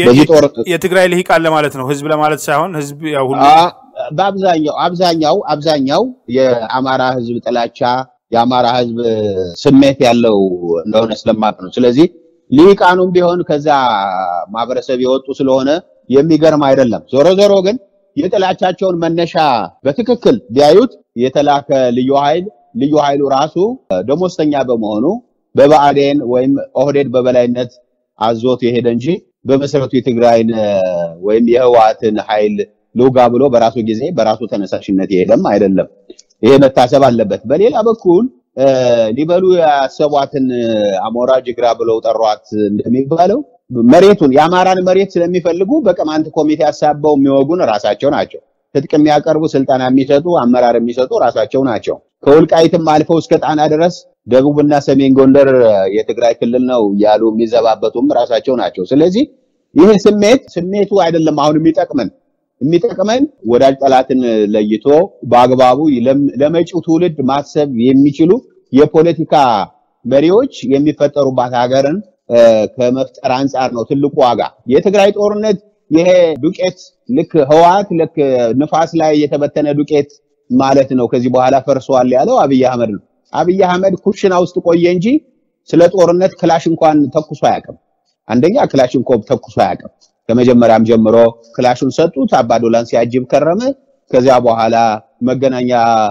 የትግራይ ልሂቃን ለማለት ነው፣ ህዝብ ለማለት ሳይሆን ህዝብ ያው ሁሉ በአብዛኛው አብዛኛው አብዛኛው የአማራ ህዝብ ጥላቻ የአማራ ህዝብ ስሜት ያለው እንደሆነ ስለማቅ ነው። ስለዚህ ሊቃኑም ቢሆን ከዛ ማህበረሰብ የወጡ ስለሆነ የሚገርም አይደለም። ዞሮ ዞሮ ግን የጥላቻቸውን መነሻ በትክክል ቢያዩት የተላከ ልዩ ኃይል ልዩ ኃይሉ ራሱ ደሞዝተኛ በመሆኑ በብአዴን ወይም ኦህዴድ በበላይነት አዞት የሄደ እንጂ በመሰረቱ የትግራይን ወይም የህወሓትን ኃይል ልውጋ ብሎ በራሱ ጊዜ በራሱ ተነሳሽነት የሄደም አይደለም። ይሄ መታሰብ አለበት። በሌላ በኩል ሊበሉ ያሰቧትን አሞራ ጅግራ ብለው ጠሯት እንደሚባለው መሬቱን የአማራን መሬት ስለሚፈልጉ በቅማንት ኮሚቴ አሳበው የሚወጉን ራሳቸው ናቸው። ትጥቅ የሚያቀርቡ ስልጠና የሚሰጡ አመራር የሚሰጡ ራሳቸው ናቸው። ከወልቃይትም አልፈው እስከ ጣና ድረስ ደቡብና ሰሜን ጎንደር የትግራይ ክልል ነው ያሉ የሚዘባበቱም ራሳቸው ናቸው። ስለዚህ ይህ ስሜት ስሜቱ አይደለም አሁን የሚጠቅመን የሚጠቅመን ወዳጅ ጠላትን ለይቶ በአግባቡ ለመጪው ትውልድ ማሰብ የሚችሉ የፖለቲካ መሪዎች የሚፈጠሩባት ሀገርን ከመፍጠር አንጻር ነው ትልቁ ዋጋ። የትግራይ ጦርነት ይሄ ዱቄት ልክ ህወሓት ልክ ንፋስ ላይ የተበተነ ዱቄት ማለት ነው። ከዚህ በኋላ ፈርሷል ያለው አብይ አህመድ ነው። አብይ አህመድ ኩሽና ውስጥ ቆየ እንጂ ስለ ጦርነት ክላሽ እንኳን ተኩሶ አያውቅም። አንደኛ ክላሽንኮቭ ተኩሶ አያውቅም። ከመጀመሪያም ጀምሮ ክላሹን ሰጡት። አባዶላን ሲያጅብ ከረመ። ከዚያ በኋላ መገናኛ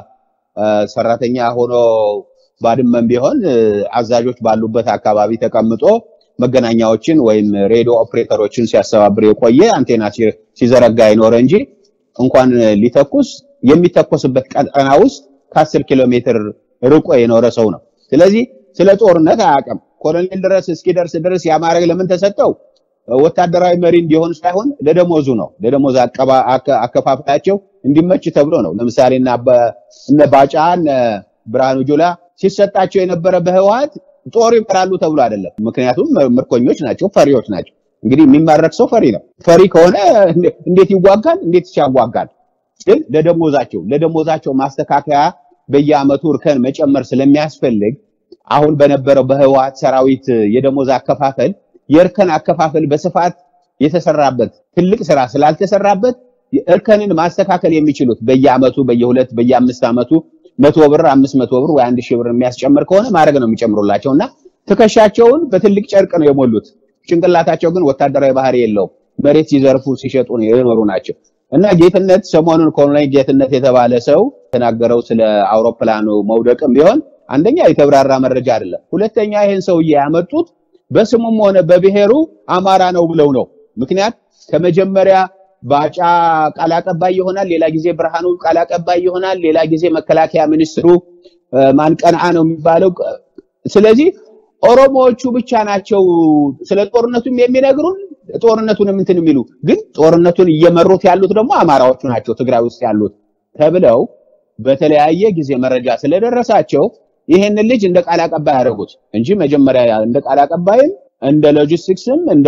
ሰራተኛ ሆኖ ባድመም ቢሆን አዛዦች ባሉበት አካባቢ ተቀምጦ መገናኛዎችን ወይም ሬዲዮ ኦፕሬተሮችን ሲያስተባብር የቆየ አንቴና ሲዘረጋ የኖረ እንጂ እንኳን ሊተኩስ የሚተኮስበት ቀጠና ውስጥ ከአስር ኪሎ ሜትር ርቆ የኖረ ሰው ነው። ስለዚህ ስለ ጦርነት አያውቅም። ኮሎኔል ድረስ እስኪደርስ ድረስ ያ ማዕረግ ለምን ተሰጠው? ወታደራዊ መሪ እንዲሆን ሳይሆን ለደሞዙ ነው። ለደሞዝ አከፋፈላቸው እንዲመች ተብሎ ነው። ለምሳሌ እነ ባጫ እነ ብርሃኑ ጁላ ሲሰጣቸው የነበረ በህወሓት ጦር ይመራሉ ተብሎ አይደለም። ምክንያቱም ምርኮኞች ናቸው፣ ፈሪዎች ናቸው። እንግዲህ የሚማረክ ሰው ፈሪ ነው። ፈሪ ከሆነ እንዴት ይዋጋል? እንዴት ያዋጋል? ግን ለደሞዛቸው ለደሞዛቸው ማስተካከያ በየአመቱ እርከን መጨመር ስለሚያስፈልግ አሁን በነበረው በህወሓት ሰራዊት የደሞዝ አከፋፈል የእርከን አከፋፈል በስፋት የተሰራበት ትልቅ ስራ ስላልተሰራበት እርከንን ማስተካከል የሚችሉት በየአመቱ በየሁለት በየአምስት አመቱ መቶ ብር አምስት መቶ ብር ወይ አንድ ሺህ ብር የሚያስጨምር ከሆነ ማድረግ ነው የሚጨምሩላቸው እና ትከሻቸውን በትልቅ ጨርቅ ነው የሞሉት። ጭንቅላታቸው ግን ወታደራዊ ባህሪ የለውም። መሬት ሲዘርፉ ሲሸጡ ነው የኖሩ ናቸው። እና ጌትነት ሰሞኑን ኮሎኔል ጌትነት የተባለ ሰው የተናገረው ስለ አውሮፕላኑ መውደቅም ቢሆን አንደኛ የተብራራ መረጃ አይደለም። ሁለተኛ ይህን ሰውዬ ያመጡት በስሙም ሆነ በብሔሩ አማራ ነው ብለው ነው። ምክንያት ከመጀመሪያ ባጫ ቃል አቀባይ ይሆናል፣ ሌላ ጊዜ ብርሃኑ ቃል አቀባይ ይሆናል፣ ሌላ ጊዜ መከላከያ ሚኒስትሩ ማንቀንዓ ነው የሚባለው። ስለዚህ ኦሮሞዎቹ ብቻ ናቸው ስለ ጦርነቱም የሚነግሩን ጦርነቱንም እንትን የሚሉ ግን ጦርነቱን እየመሩት ያሉት ደግሞ አማራዎቹ ናቸው ትግራይ ውስጥ ያሉት ተብለው በተለያየ ጊዜ መረጃ ስለደረሳቸው ይሄንን ልጅ እንደ ቃል አቀባይ ያደረጉት እንጂ መጀመሪያ እንደ ቃል አቀባይም እንደ ሎጂስቲክስም እንደ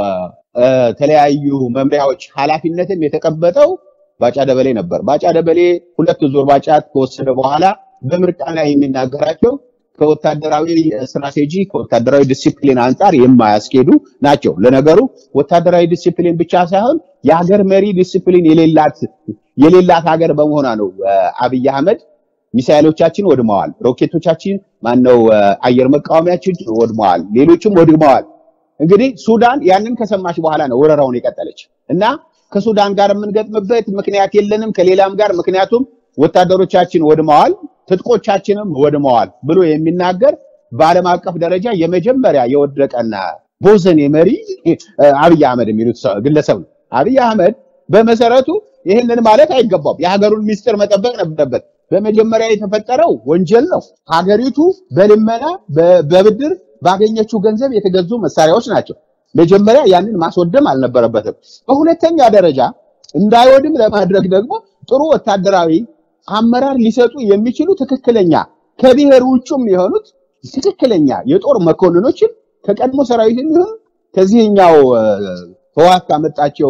ተለያዩ መምሪያዎች ኃላፊነትም የተቀበጠው ባጫ ደበሌ ነበር። ባጫ ደበሌ ሁለት ዙር ባጫ ከወሰደ በኋላ በምርጫ ላይ የሚናገራቸው ከወታደራዊ ስትራቴጂ ከወታደራዊ ዲሲፕሊን አንጻር የማያስኬዱ ናቸው። ለነገሩ ወታደራዊ ዲሲፕሊን ብቻ ሳይሆን የሀገር መሪ ዲሲፕሊን የሌላት የሌላት ሀገር በመሆኗ ነው አብይ አህመድ ሚሳኤሎቻችን ወድመዋል፣ ሮኬቶቻችን ማነው አየር መቃወሚያችን ወድመዋል፣ ሌሎችም ወድመዋል። እንግዲህ ሱዳን ያንን ከሰማች በኋላ ነው ወረራውን የቀጠለች እና ከሱዳን ጋር የምንገጥምበት ምክንያት የለንም ከሌላም ጋር ምክንያቱም ወታደሮቻችን ወድመዋል፣ ትጥቆቻችንም ወድመዋል ብሎ የሚናገር በዓለም አቀፍ ደረጃ የመጀመሪያ የወደቀና ቦዘኔ መሪ አብይ አህመድ የሚሉት ግለሰብ ነው። አብይ አህመድ በመሰረቱ ይህንን ማለት አይገባም። የሀገሩን ሚስጥር መጠበቅ ነበረበት። በመጀመሪያ የተፈጠረው ወንጀል ነው። ሀገሪቱ በልመና በብድር ባገኘችው ገንዘብ የተገዙ መሳሪያዎች ናቸው። መጀመሪያ ያንን ማስወደም አልነበረበትም። በሁለተኛ ደረጃ እንዳይወድም ለማድረግ ደግሞ ጥሩ ወታደራዊ አመራር ሊሰጡ የሚችሉ ትክክለኛ ከብሔር ውጭም የሆኑት ትክክለኛ የጦር መኮንኖችን ከቀድሞ ሰራዊት የሚሆን ከዚህኛው ህወሓት ካመጣቸው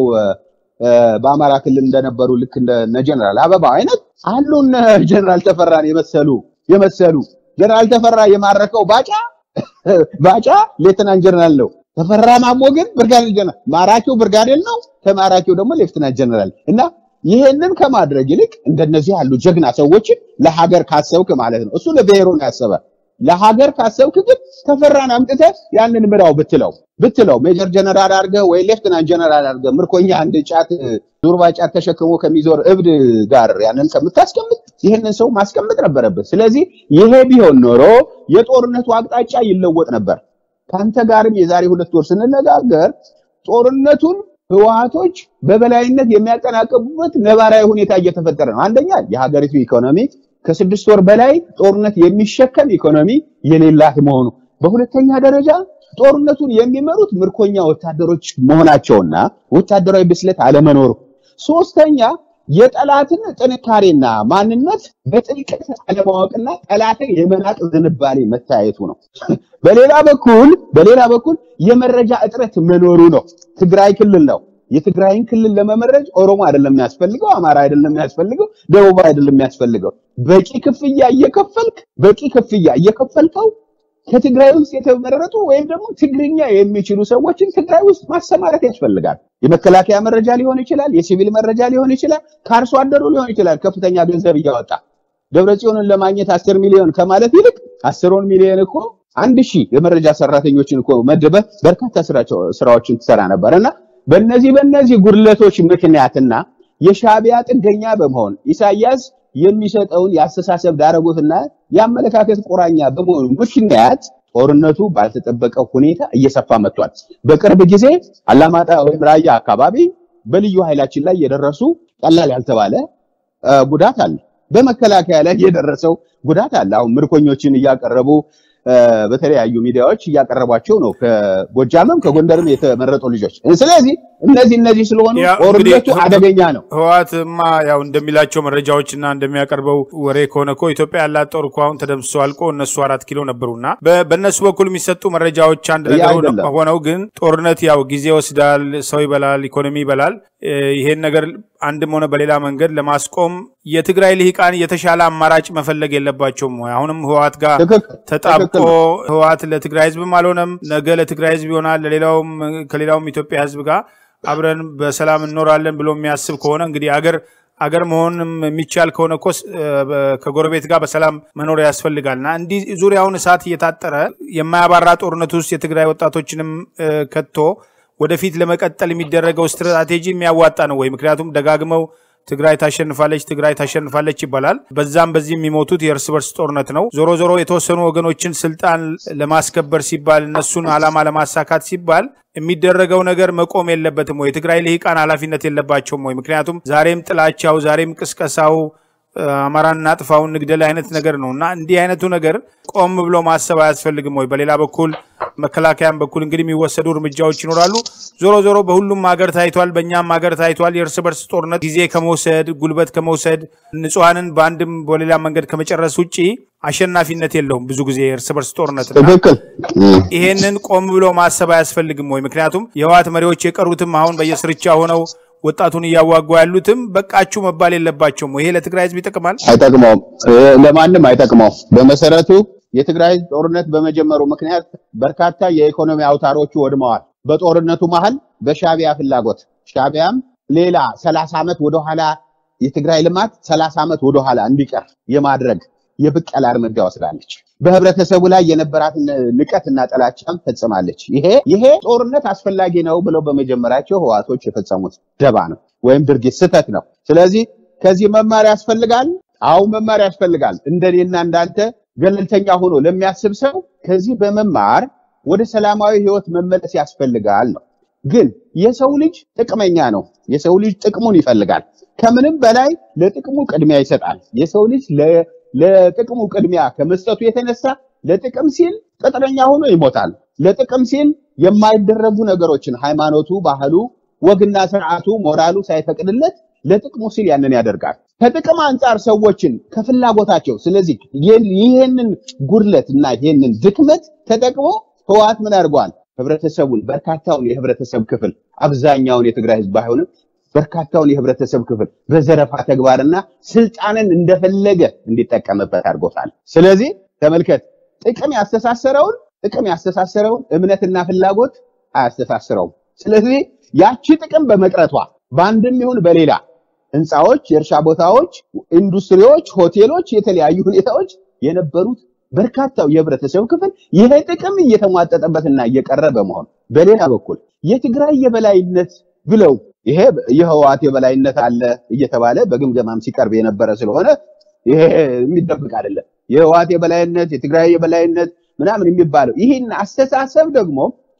በአማራ ክልል እንደነበሩ ልክ እንደ ጀነራል አበባ አይነት አሉ። እነ ጀነራል ተፈራን የመሰሉ የመሰሉ ጀነራል ተፈራ የማረከው ባጫ ባጫ ሌተናንት ጀነራል ነው። ተፈራ ማሞ ግን ብርጋዴር ጀነራል፣ ማራኪው ብርጋዴር ነው፣ ተማራኪው ደግሞ ሌፍትናንት ጀነራል እና ይሄንን ከማድረግ ይልቅ እንደነዚህ ያሉ ጀግና ሰዎችን ለሀገር ካሰብክ ማለት ነው። እሱ ለብሔሩ ነው ያሰበ። ለሀገር ካሰብክ ግን ተፈራን አምጥተህ ያንን ምራው ብትለው ብትለው ሜጀር ጀነራል አድርገህ ወይ ሌፍትናንት ጀነራል አድርገህ ምርኮኛ አንድ ጫት ዙርባ ጫት ተሸክሞ ከሚዞር እብድ ጋር ያንን ከምታስቀምጥ ይህንን ሰው ማስቀመጥ ነበረበት። ስለዚህ ይሄ ቢሆን ኖሮ የጦርነቱ አቅጣጫ ይለወጥ ነበር። ከአንተ ጋርም የዛሬ ሁለት ወር ስንነጋገር ጦርነቱን ህወሓቶች በበላይነት የሚያጠናቀቡበት ነባራዊ ሁኔታ እየተፈጠረ ነው። አንደኛ የሀገሪቱ ኢኮኖሚ ከስድስት ወር በላይ ጦርነት የሚሸከም ኢኮኖሚ የሌላት መሆኑ፣ በሁለተኛ ደረጃ ጦርነቱን የሚመሩት ምርኮኛ ወታደሮች መሆናቸውና ወታደራዊ ብስለት አለመኖሩ፣ ሶስተኛ የጠላትን ጥንካሬና ማንነት በጥልቀት አለማወቅና ጠላትን የመናቅ ዝንባሌ መታየቱ ነው። በሌላ በኩል በሌላ በኩል የመረጃ እጥረት መኖሩ ነው። ትግራይ ክልል ነው። የትግራይን ክልል ለመመረጅ ኦሮሞ አይደለም የሚያስፈልገው፣ አማራ አይደለም የሚያስፈልገው፣ ደቡብ አይደለም የሚያስፈልገው። በቂ ክፍያ እየከፈልክ በቂ ክፍያ እየከፈልከው ከትግራይ ውስጥ የተመረጡ ወይም ደግሞ ትግርኛ የሚችሉ ሰዎችን ትግራይ ውስጥ ማሰማራት ያስፈልጋል። የመከላከያ መረጃ ሊሆን ይችላል፣ የሲቪል መረጃ ሊሆን ይችላል፣ ከአርሶ አደሩ ሊሆን ይችላል። ከፍተኛ ገንዘብ እያወጣ ደብረጽዮንን ለማግኘት አስር ሚሊዮን ከማለት ይልቅ አስሩን ሚሊዮን እኮ አንድ ሺህ የመረጃ ሰራተኞችን እኮ መድበህ በርካታ ስራዎችን ትሰራ ነበር እና በእነዚህ በእነዚህ ጉድለቶች ምክንያትና የሻዕቢያ ጥገኛ በመሆን ኢሳያስ የሚሰጠውን የአስተሳሰብ ዳረጎትና የአመለካከት ቁራኛ በመሆኑ ምክንያት ጦርነቱ ባልተጠበቀ ሁኔታ እየሰፋ መጥቷል። በቅርብ ጊዜ አላማጣ ወይም ራያ አካባቢ በልዩ ኃይላችን ላይ የደረሱ ቀላል ያልተባለ ጉዳት አለ። በመከላከያ ላይ የደረሰው ጉዳት አለ። አሁን ምርኮኞችን እያቀረቡ በተለያዩ ሚዲያዎች እያቀረቧቸው ነው። ከጎጃምም ከጎንደርም የተመረጡ ልጆች። ስለዚህ እነዚህ እነዚህ ስለሆኑ ጦርነቱ አደገኛ ነው። ህወሓትማ ያው እንደሚላቸው መረጃዎችና እንደሚያቀርበው ወሬ ከሆነ እኮ ኢትዮጵያ ያላት ጦር እኮ አሁን ተደምስሶ አልቆ እነሱ አራት ኪሎ ነበሩና በእነሱ በኩል የሚሰጡ መረጃዎች አንድ ነገር ሆነው ግን ጦርነት ያው ጊዜ ይወስዳል፣ ሰው ይበላል፣ ኢኮኖሚ ይበላል። ይሄን ነገር አንድም ሆነ በሌላ መንገድ ለማስቆም የትግራይ ልሂቃን የተሻለ አማራጭ መፈለግ የለባቸውም ወይ? አሁንም ህወሓት ጋር ተጣብቆ ህወሓት ለትግራይ ህዝብም አልሆነም፣ ነገ ለትግራይ ህዝብ ይሆናል፣ ለሌላውም ከሌላውም ኢትዮጵያ ህዝብ ጋር አብረን በሰላም እንኖራለን ብሎ የሚያስብ ከሆነ እንግዲህ አገር አገር መሆንም የሚቻል ከሆነ እኮ ከጎረቤት ጋር በሰላም መኖር ያስፈልጋልና እንዲህ ዙሪያውን እሳት እየታጠረ የማያባራ ጦርነት ውስጥ የትግራይ ወጣቶችንም ከቶ ወደፊት ለመቀጠል የሚደረገው ስትራቴጂ የሚያዋጣ ነው ወይ? ምክንያቱም ደጋግመው ትግራይ ታሸንፋለች፣ ትግራይ ታሸንፋለች ይባላል። በዛም በዚህ የሚሞቱት የእርስ በርስ ጦርነት ነው። ዞሮ ዞሮ የተወሰኑ ወገኖችን ስልጣን ለማስከበር ሲባል እነሱን ዓላማ ለማሳካት ሲባል የሚደረገው ነገር መቆም የለበትም ወይ? የትግራይ ልሂቃን ኃላፊነት የለባቸውም ወይ? ምክንያቱም ዛሬም ጥላቻው፣ ዛሬም ቅስቀሳው አማራን እናጥፋውን ንግደል አይነት ነገር ነው እና እንዲህ አይነቱ ነገር ቆም ብሎ ማሰብ አያስፈልግም ወይ? በሌላ በኩል መከላከያም በኩል እንግዲህ የሚወሰዱ እርምጃዎች ይኖራሉ። ዞሮ ዞሮ በሁሉም ሀገር ታይቷል፣ በእኛም ሀገር ታይቷል። የእርስ በርስ ጦርነት ጊዜ ከመውሰድ ጉልበት ከመውሰድ ንጹሐንን በአንድም በሌላ መንገድ ከመጨረስ ውጭ አሸናፊነት የለውም። ብዙ ጊዜ የእርስ በርስ ጦርነት ትክክል። ይሄንን ቆም ብሎ ማሰብ አያስፈልግም ወይ? ምክንያቱም የህወሓት መሪዎች የቀሩትም አሁን በየስርቻ ሆነው ወጣቱን እያዋጉ ያሉትም በቃችሁ መባል የለባቸውም። ይሄ ለትግራይ ህዝብ ይጠቅማል? አይጠቅመውም። ለማንም አይጠቅመውም። በመሰረቱ የትግራይ ጦርነት በመጀመሩ ምክንያት በርካታ የኢኮኖሚ አውታሮቹ ወድመዋል። በጦርነቱ መሀል በሻቢያ ፍላጎት ሻቢያም ሌላ ሰላሳ ዓመት ወደኋላ የትግራይ ልማት ሰላሳ ዓመት ወደኋላ እንዲቀር የማድረግ የብቀላ እርምጃ ወስዳለች። በህብረተሰቡ ላይ የነበራትን ንቀትና ጥላቻም ፈጽማለች። ይሄ ይሄ ጦርነት አስፈላጊ ነው ብለው በመጀመራቸው ህዋቶች የፈጸሙት ደባ ነው ወይም ድርጊት ስህተት ነው። ስለዚህ ከዚህ መማር ያስፈልጋል። አዎ መማር ያስፈልጋል። እንደኔና እንዳንተ ገለልተኛ ሆኖ ለሚያስብ ሰው ከዚህ በመማር ወደ ሰላማዊ ህይወት መመለስ ያስፈልጋል ነው። ግን የሰው ልጅ ጥቅመኛ ነው። የሰው ልጅ ጥቅሙን ይፈልጋል። ከምንም በላይ ለጥቅሙ ቅድሚያ ይሰጣል። የሰው ልጅ ለጥቅሙ ቅድሚያ ከመስጠቱ የተነሳ ለጥቅም ሲል ቅጥረኛ ሆኖ ይሞታል። ለጥቅም ሲል የማይደረጉ ነገሮችን ሃይማኖቱ፣ ባህሉ፣ ወግና ስርዓቱ፣ ሞራሉ ሳይፈቅድለት ለጥቅሙ ሲል ያንን ያደርጋል። ከጥቅም አንጻር ሰዎችን ከፍላጎታቸው ስለዚህ ይህንን ጉድለት እና ይህንን ድክመት ተጠቅሞ ህወሓት ምን አድርጓል? ህብረተሰቡን በርካታውን የህብረተሰብ ክፍል አብዛኛውን የትግራይ ህዝብ ባይሆንም በርካታውን የህብረተሰብ ክፍል በዘረፋ ተግባርና ስልጣንን እንደፈለገ እንዲጠቀምበት አድርጎታል። ስለዚህ ተመልከት፣ ጥቅም ያስተሳሰረውን ጥቅም ያስተሳሰረውን እምነትና ፍላጎት አያስተሳስረውም። ስለዚህ ያቺ ጥቅም በመቅረቷ በአንድም ይሁን በሌላ ህንፃዎች፣ የእርሻ ቦታዎች፣ ኢንዱስትሪዎች፣ ሆቴሎች፣ የተለያዩ ሁኔታዎች የነበሩት በርካታው የህብረተሰብ ክፍል ይሄ ጥቅም እየተሟጠጠበትና እየቀረ በመሆኑ በሌላ በኩል የትግራይ የበላይነት ብለው ይሄ የህወሓት የበላይነት አለ እየተባለ በግምገማም ሲቀርብ የነበረ ስለሆነ ይሄ የሚደብቅ አይደለም። የህወሓት የበላይነት የትግራይ የበላይነት ምናምን የሚባለው ይህን አስተሳሰብ ደግሞ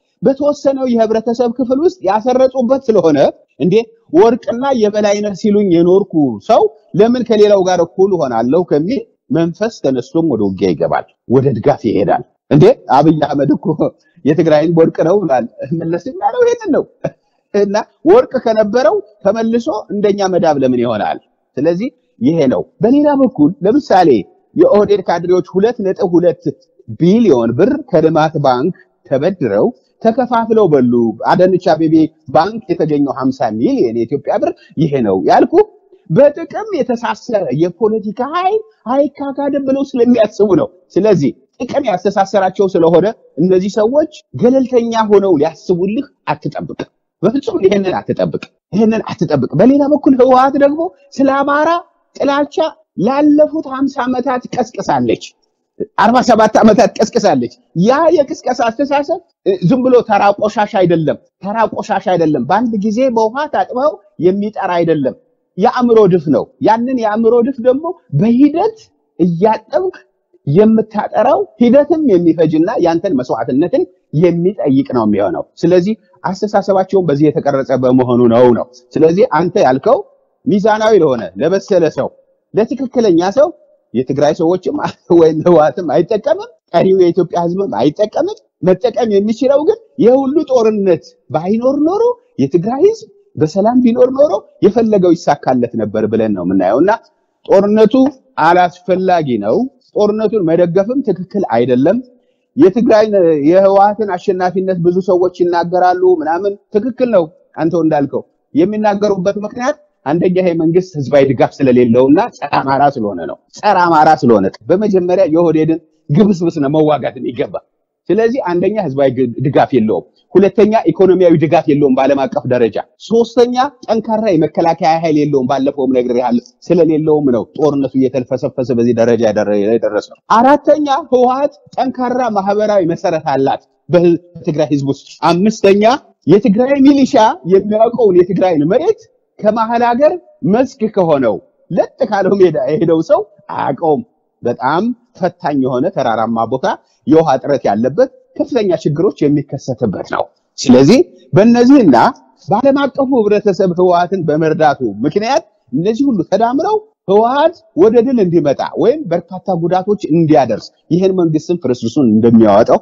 በተወሰነው የህብረተሰብ ክፍል ውስጥ ያሰረጹበት ስለሆነ እንዴ ወርቅና የበላይነት ሲሉኝ የኖርኩ ሰው ለምን ከሌላው ጋር እኩል ሆናለሁ ከሚል መንፈስ ተነስቶም ወደ ውጊያ ይገባል፣ ወደ ድጋፍ ይሄዳል። እንዴ አብይ አህመድ እኮ የትግራይን ወርቅ ነው ብሏል። መለስ ያለው ይሄንን ነው። እና ወርቅ ከነበረው ተመልሶ እንደኛ መዳብ ለምን ይሆናል? ስለዚህ ይሄ ነው። በሌላ በኩል ለምሳሌ የኦህዴድ ካድሬዎች ሁለት ነጥብ ሁለት ቢሊዮን ብር ከልማት ባንክ ተበድረው ተከፋፍለው በሉ። አዳነች አቤቤ ባንክ የተገኘው 50 ሚሊዮን የኢትዮጵያ ብር ይሄ ነው ያልኩ በጥቅም የተሳሰረ የፖለቲካ ኃይል አይካካድም ብለው ስለሚያስቡ ነው። ስለዚህ ጥቅም ያስተሳሰራቸው ስለሆነ እነዚህ ሰዎች ገለልተኛ ሆነው ሊያስቡልህ አትጠብቅ። በፍጹም ይሄንን አትጠብቅ፣ ይሄንን አትጠብቅ። በሌላ በኩል ህወሓት ደግሞ ስለ አማራ ጥላቻ ላለፉት 50 ዓመታት ቀስቅሳለች። 47 ዓመታት ቀስቅሳለች። ያ የቅስቀሳ አስተሳሰብ ዝም ብሎ ተራ ቆሻሻ አይደለም፣ ተራ ቆሻሻ አይደለም። በአንድ ጊዜ በውሃ ታጥበው የሚጠራ አይደለም። የአእምሮ ድፍ ነው። ያንን የአእምሮ ድፍ ደግሞ በሂደት እያጠብክ የምታጠራው ሂደትም የሚፈጅና ያንተን መስዋዕትነትን የሚጠይቅ ነው የሚሆነው። ስለዚህ አስተሳሰባቸውን በዚህ የተቀረጸ በመሆኑ ነው ነው። ስለዚህ አንተ ያልከው ሚዛናዊ ለሆነ ለበሰለ ሰው ለትክክለኛ ሰው የትግራይ ሰዎችም ወይም ህወሓትም አይጠቀምም። ቀሪው የኢትዮጵያ ህዝብም አይጠቀምም። መጠቀም የሚችለው ግን የሁሉ ጦርነት ባይኖር ኖሮ የትግራይ ህዝብ በሰላም ቢኖር ኖሮ የፈለገው ይሳካለት ነበር ብለን ነው የምናየው እና ጦርነቱ አላስፈላጊ ነው። ጦርነቱን መደገፍም ትክክል አይደለም። የትግራይ የህወሓትን አሸናፊነት ብዙ ሰዎች ይናገራሉ ምናምን፣ ትክክል ነው። አንተው እንዳልከው የሚናገሩበት ምክንያት አንደኛ ይሄ መንግስት ህዝባዊ ድጋፍ ስለሌለውና ጸረ አማራ ስለሆነ ነው። ጸረ አማራ ስለሆነ በመጀመሪያ የኦህዴድን ግብስብስ ነው መዋጋት የሚገባ። ስለዚህ አንደኛ ህዝባዊ ድጋፍ የለውም፣ ሁለተኛ ኢኮኖሚያዊ ድጋፍ የለውም በዓለም አቀፍ ደረጃ፣ ሶስተኛ ጠንካራ የመከላከያ ኃይል የለውም። ባለፈውም ነግሬሃለሁ፣ ስለሌለውም ነው ጦርነቱ እየተልፈሰፈሰ በዚህ ደረጃ የደረሰው። አራተኛ ህወሓት ጠንካራ ማህበራዊ መሰረት አላት በትግራይ ህዝብ ውስጥ። አምስተኛ የትግራይ ሚሊሻ የሚያውቀውን የትግራይን መሬት ከመሀል ሀገር መስክ ከሆነው ለጥ ካለው ሜዳ የሄደው ሰው አያውቀውም። በጣም ፈታኝ የሆነ ተራራማ ቦታ፣ የውሃ እጥረት ያለበት ከፍተኛ ችግሮች የሚከሰትበት ነው። ስለዚህ በእነዚህና በዓለም አቀፉ ህብረተሰብ ህወሓትን በመርዳቱ ምክንያት እነዚህ ሁሉ ተዳምረው ህወሓት ወደ ድል እንዲመጣ ወይም በርካታ ጉዳቶች እንዲያደርስ ይህን መንግስትን ፍርስርሱን እንደሚያወጣው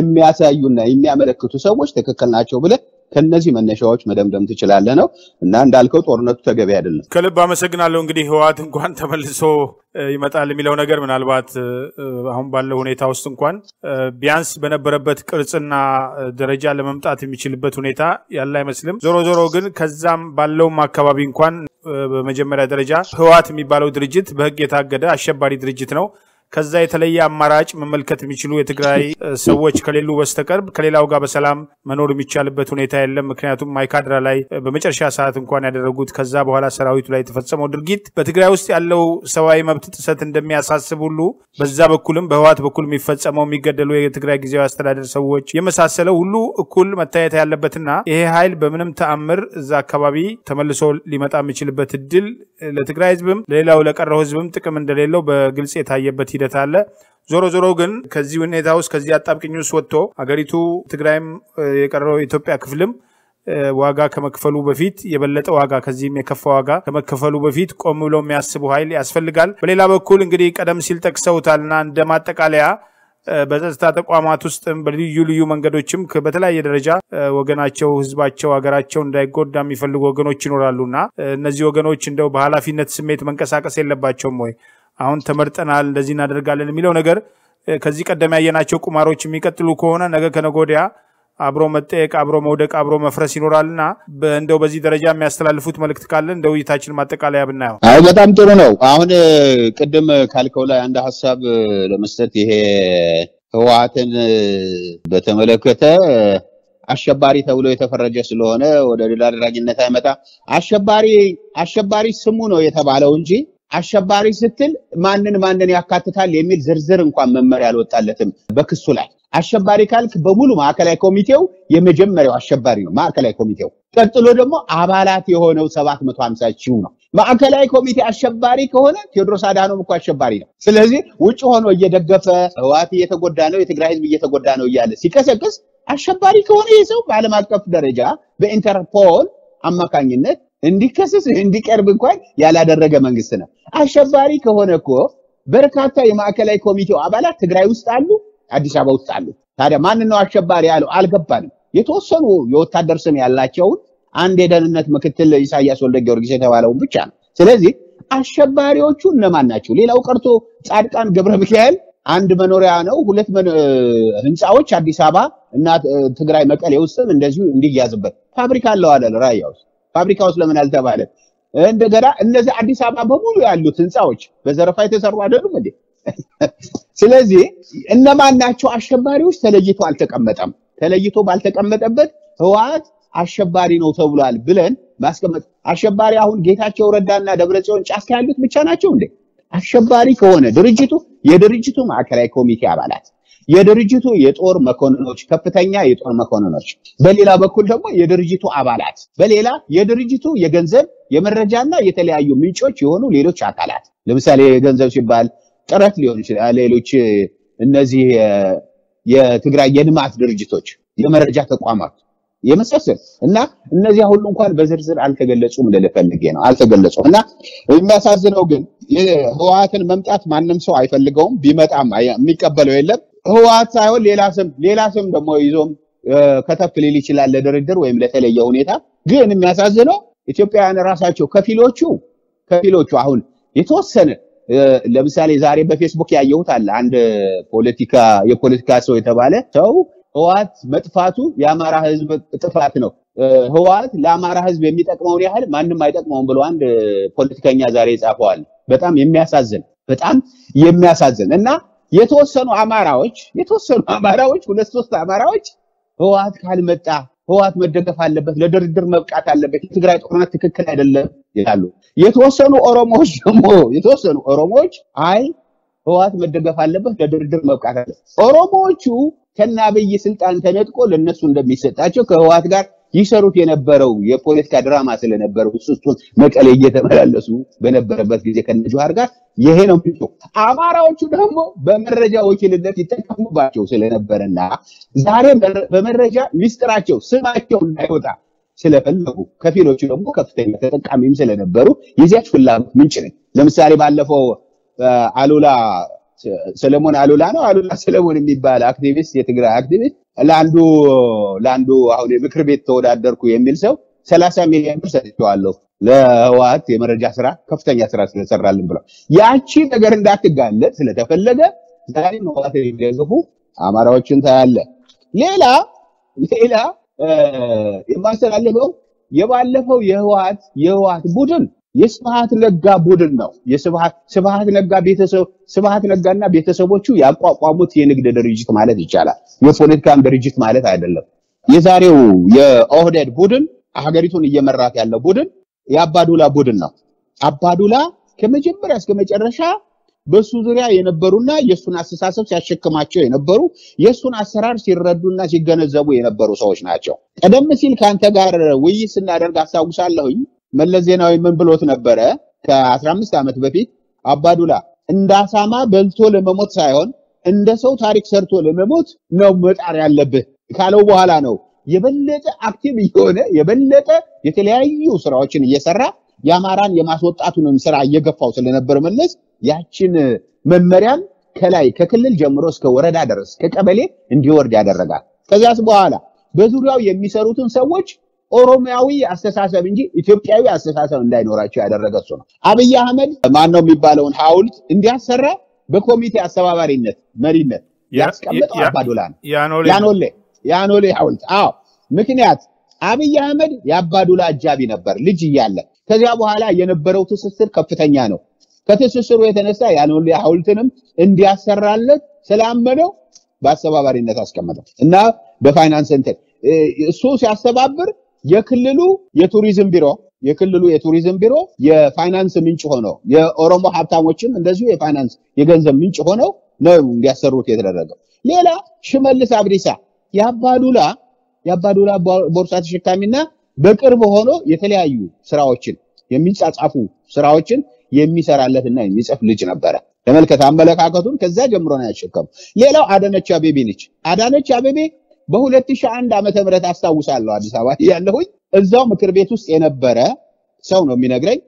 የሚያሳዩና የሚያመለክቱ ሰዎች ትክክል ናቸው ብለህ ከነዚህ መነሻዎች መደምደም ትችላለህ ነው እና እንዳልከው ጦርነቱ ተገቢ አይደለም። ከልብ አመሰግናለሁ። እንግዲህ ህወሓት እንኳን ተመልሶ ይመጣል የሚለው ነገር ምናልባት አሁን ባለው ሁኔታ ውስጥ እንኳን ቢያንስ በነበረበት ቅርጽና ደረጃ ለመምጣት የሚችልበት ሁኔታ ያለ አይመስልም። ዞሮ ዞሮ ግን ከዛም ባለውም አካባቢ እንኳን በመጀመሪያ ደረጃ ህወሓት የሚባለው ድርጅት በህግ የታገደ አሸባሪ ድርጅት ነው። ከዛ የተለየ አማራጭ መመልከት የሚችሉ የትግራይ ሰዎች ከሌሉ በስተቀር ከሌላው ጋር በሰላም መኖር የሚቻልበት ሁኔታ የለም። ምክንያቱም ማይካድራ ላይ በመጨረሻ ሰዓት እንኳን ያደረጉት ከዛ በኋላ ሰራዊቱ ላይ የተፈጸመው ድርጊት በትግራይ ውስጥ ያለው ሰብአዊ መብት ጥሰት እንደሚያሳስብ ሁሉ በዛ በኩልም በህወሓት በኩል የሚፈጸመው የሚገደሉ የትግራይ ጊዜያዊ አስተዳደር ሰዎች የመሳሰለው ሁሉ እኩል መታየት ያለበትና ይሄ ኃይል በምንም ተአምር እዛ አካባቢ ተመልሶ ሊመጣ የሚችልበት እድል ለትግራይ ህዝብም ለሌላው ለቀረው ህዝብም ጥቅም እንደሌለው በግልጽ የታየበት ሂደት አለ። ዞሮ ዞሮ ግን ከዚህ ሁኔታ ውስጥ ከዚህ አጣብቅኝ ውስጥ ወጥቶ አገሪቱ ትግራይም የቀረው የኢትዮጵያ ክፍልም ዋጋ ከመክፈሉ በፊት የበለጠ ዋጋ ከዚህም የከፋ ዋጋ ከመከፈሉ በፊት ቆም ብሎ የሚያስቡ ኃይል ያስፈልጋል። በሌላ በኩል እንግዲህ ቀደም ሲል ጠቅሰውታልና እንደ ማጠቃለያ በጸጥታ ተቋማት ውስጥም በልዩ ልዩ መንገዶችም በተለያየ ደረጃ ወገናቸው፣ ህዝባቸው፣ ሀገራቸው እንዳይጎዳ የሚፈልጉ ወገኖች ይኖራሉና እነዚህ ወገኖች እንደው በኃላፊነት ስሜት መንቀሳቀስ የለባቸውም ወይ? አሁን ተመርጠናል እንደዚህ እናደርጋለን የሚለው ነገር ከዚህ ቀደም ያየናቸው ቁማሮች የሚቀጥሉ ከሆነ ነገ ከነገ ወዲያ አብሮ መጠየቅ፣ አብሮ መውደቅ፣ አብሮ መፍረስ ይኖራልና እንደው በዚህ ደረጃ የሚያስተላልፉት መልእክት ካለ እንደ ውይይታችን ማጠቃለያ ብናየው። አይ በጣም ጥሩ ነው። አሁን ቅድም ካልከው ላይ አንድ ሀሳብ ለመስጠት ይሄ ህወሓትን በተመለከተ አሸባሪ ተብሎ የተፈረጀ ስለሆነ ወደ ድል አድራጊነት አይመጣ። አሸባሪ አሸባሪ ስሙ ነው የተባለው እንጂ አሸባሪ ስትል ማንን ማንን ያካትታል የሚል ዝርዝር እንኳን መመሪያ አልወጣለትም በክሱ ላይ። አሸባሪ ካልክ በሙሉ ማዕከላዊ ኮሚቴው የመጀመሪያው አሸባሪ ነው ማዕከላዊ ኮሚቴው። ቀጥሎ ደግሞ አባላት የሆነው 750 ሺው ነው። ማዕከላዊ ኮሚቴ አሸባሪ ከሆነ ቴዎድሮስ አድሃኖም እኮ አሸባሪ ነው። ስለዚህ ውጭ ሆኖ እየደገፈ ህወሓት እየተጎዳ ነው፣ የትግራይ ህዝብ እየተጎዳ ነው እያለ ሲቀሰቅስ አሸባሪ ከሆነ ይህ ሰው በዓለም አቀፍ ደረጃ በኢንተርፖል አማካኝነት እንዲከሰስ እንዲቀርብ እንኳን ያላደረገ መንግስት ነው። አሸባሪ ከሆነ እኮ በርካታ የማዕከላዊ ኮሚቴው አባላት ትግራይ ውስጥ አሉ፣ አዲስ አበባ ውስጥ አሉ። ታዲያ ማን ነው አሸባሪ ያለው? አልገባንም። የተወሰኑ የወታደር ስም ያላቸውን አንድ የደህንነት ምክትል ኢሳያስ ወልደ ጊዮርጊስ የተባለውን ብቻ ነው። ስለዚህ አሸባሪዎቹ እነማን ናቸው? ሌላው ቀርቶ ጻድቃን ገብረ ሚካኤል አንድ መኖሪያ ነው፣ ሁለት ህንፃዎች አዲስ አበባ እና ትግራይ መቀሌ ውስጥም እንደዚሁ እንዲያዝበት ፋብሪካ አለው አለ ራያ ውስጥ ፋብሪካ ውስጥ ለምን አልተባለ? እንደገና እነዚህ አዲስ አበባ በሙሉ ያሉት ህንፃዎች በዘረፋ የተሰሩ አይደሉም እንዴ? ስለዚህ እነማን ናቸው አሸባሪዎች? ተለይቶ አልተቀመጠም። ተለይቶ ባልተቀመጠበት ህወሓት አሸባሪ ነው ተብሏል ብለን ማስቀመጥ አሸባሪ አሁን ጌታቸው ረዳና ደብረጽዮን ጫካ ያሉት ብቻ ናቸው እንዴ? አሸባሪ ከሆነ ድርጅቱ የድርጅቱ ማዕከላዊ ኮሚቴ አባላት የድርጅቱ የጦር መኮንኖች ከፍተኛ የጦር መኮንኖች፣ በሌላ በኩል ደግሞ የድርጅቱ አባላት፣ በሌላ የድርጅቱ የገንዘብ የመረጃና የተለያዩ ምንጮች የሆኑ ሌሎች አካላት ለምሳሌ የገንዘብ ሲባል ጥረት ሊሆን ይችላል። ሌሎች እነዚህ የትግራይ የልማት ድርጅቶች፣ የመረጃ ተቋማት የመሳሰል እና እነዚያ ሁሉ እንኳን በዝርዝር አልተገለጹም ልልህ ፈልጌ ነው። አልተገለጹም እና የሚያሳዝነው ግን ህወሓትን መምጣት ማንም ሰው አይፈልገውም። ቢመጣም የሚቀበለው የለም። ህወሓት ሳይሆን ሌላ ስም ሌላ ስም ደግሞ ይዞም ከተፍ ሊል ይችላል ለድርድር ወይም ለተለየ ሁኔታ። ግን የሚያሳዝነው ኢትዮጵያውያን ራሳቸው ከፊሎቹ ከፊሎቹ አሁን የተወሰነ ለምሳሌ ዛሬ በፌስቡክ ያየሁት አለ አንድ ፖለቲካ የፖለቲካ ሰው የተባለ ሰው ህወሓት መጥፋቱ የአማራ ህዝብ ጥፋት ነው፣ ህወሓት ለአማራ ህዝብ የሚጠቅመውን ያህል ማንም አይጠቅመውም ብሎ አንድ ፖለቲከኛ ዛሬ ይጻፈዋል። በጣም የሚያሳዝን በጣም የሚያሳዝን እና የተወሰኑ አማራዎች የተወሰኑ አማራዎች ሁለት ሶስት አማራዎች ህወሓት ካልመጣ ህወሓት መደገፍ አለበት፣ ለድርድር መብቃት አለበት፣ የትግራይ ጦርነት ትክክል አይደለም ይላሉ። የተወሰኑ ኦሮሞዎች ደግሞ የተወሰኑ ኦሮሞዎች አይ ህወሓት መደገፍ አለበት፣ ለድርድር መብቃት አለበት። ኦሮሞዎቹ ከነ አብይ ስልጣን ተነጥቆ ለነሱ እንደሚሰጣቸው ከህወሓት ጋር ይሰሩት የነበረው የፖለቲካ ድራማ ስለነበረው እሱ እሱን መቀሌ እየተመላለሱ በነበረበት ጊዜ ከነጆሃር ጋር ይሄ ነው ምንጩ። አማራዎቹ ደግሞ በመረጃ ወኪልነት ይጠቀሙባቸው ስለነበረና ዛሬ በመረጃ ሚስጥራቸው ስማቸው እንዳይወጣ ስለፈለጉ ከፊሎቹ ደግሞ ከፍተኛ ተጠቃሚም ስለነበሩ የዚያች ፍላጎት ምንጭ ነኝ። ለምሳሌ ባለፈው አሉላ ሰለሞን አሉላ ነው አሉላ ሰለሞን የሚባል አክቲቪስት የትግራይ አክቲቪስት ለአንዱ ለአንዱ አሁን የምክር ቤት ተወዳደርኩ የሚል ሰው ሰላሳ ሚሊዮን ብር ሰጥቼዋለሁ ለህወሓት የመረጃ ስራ ከፍተኛ ስራ ስለሰራልን ብለው ያቺ ነገር እንዳትጋለጥ ስለተፈለገ ዛሬ ህወሓት የሚደግፉ አማራዎችን ታያለ። ሌላ ሌላ የማስተላልፈው የባለፈው የህወሓት የህወሓት ቡድን የስብሃት ነጋ ቡድን ነው። የስብሃት ስብሃት ነጋ ቤተሰብ ስብሃት ነጋና ቤተሰቦቹ ያቋቋሙት የንግድ ድርጅት ማለት ይቻላል። የፖለቲካም ድርጅት ማለት አይደለም። የዛሬው የኦህዴድ ቡድን ሀገሪቱን እየመራት ያለው ቡድን የአባዱላ ቡድን ነው። አባዱላ ከመጀመሪያ እስከ መጨረሻ በሱ ዙሪያ የነበሩና የሱን አስተሳሰብ ሲያሸክማቸው የነበሩ የሱን አሰራር ሲረዱና ሲገነዘቡ የነበሩ ሰዎች ናቸው። ቀደም ሲል ከአንተ ጋር ውይይት ስናደርግ አስታውሳለሁኝ። መለስ ዜናዊ ምን ብሎት ነበረ? ከ15 ዓመት በፊት አባዱላ እንደ አሳማ በልቶ ለመሞት ሳይሆን እንደ ሰው ታሪክ ሰርቶ ለመሞት ነው መጣር ያለብህ ካለው በኋላ ነው የበለጠ አክቲቭ እየሆነ የበለጠ የተለያዩ ስራዎችን እየሰራ የአማራን የማስወጣቱንም ስራ እየገፋው ስለነበር መለስ ያችን መመሪያን ከላይ ከክልል ጀምሮ እስከ ወረዳ ድረስ ከቀበሌ እንዲወርድ ያደረጋል። ከዚያስ በኋላ በዙሪያው የሚሰሩትን ሰዎች ኦሮሚያዊ አስተሳሰብ እንጂ ኢትዮጵያዊ አስተሳሰብ እንዳይኖራቸው ያደረገ እሱ ነው። አብይ አህመድ ማን ነው የሚባለውን ሐውልት እንዲያሰራ በኮሚቴ አስተባባሪነት መሪነት ያስቀመጠው አባዱላ ነው። ያኖሌ ያኖሌ ሐውልት አዎ። ምክንያት አብይ አህመድ የአባዱላ አጃቢ ነበር ልጅ እያለ። ከዚያ በኋላ የነበረው ትስስር ከፍተኛ ነው። ከትስስሩ የተነሳ ያኖሌ ሐውልትንም እንዲያሰራለት ስላመነው በአስተባባሪነት አስቀመጠው እና በፋይናንስ እንትን እሱ ሲያስተባብር የክልሉ የቱሪዝም ቢሮ የክልሉ የቱሪዝም ቢሮ የፋይናንስ ምንጭ ሆነው የኦሮሞ ሀብታሞችም እንደዚሁ የፋይናንስ የገንዘብ ምንጭ ሆነው ነው እንዲያሰሩት የተደረገው። ሌላ ሽመልስ አብዲሳ የአባዱላ የአባዱላ ቦርሳ ተሸካሚና በቅርብ ሆኖ የተለያዩ ስራዎችን የሚጻጻፉ ስራዎችን የሚሰራለትና የሚጽፍ ልጅ ነበረ። ተመልከት አመለካከቱን ከዛ ጀምሮ ነው ያሸከሙ። ሌላው አዳነች አቤቤ ነች። አዳነች አቤቤ በ2001 ዓመተ ምህረት አስታውሳለሁ አዲስ አበባ ያለሁኝ እዛው ምክር ቤት ውስጥ የነበረ ሰው ነው የሚነግረኝ።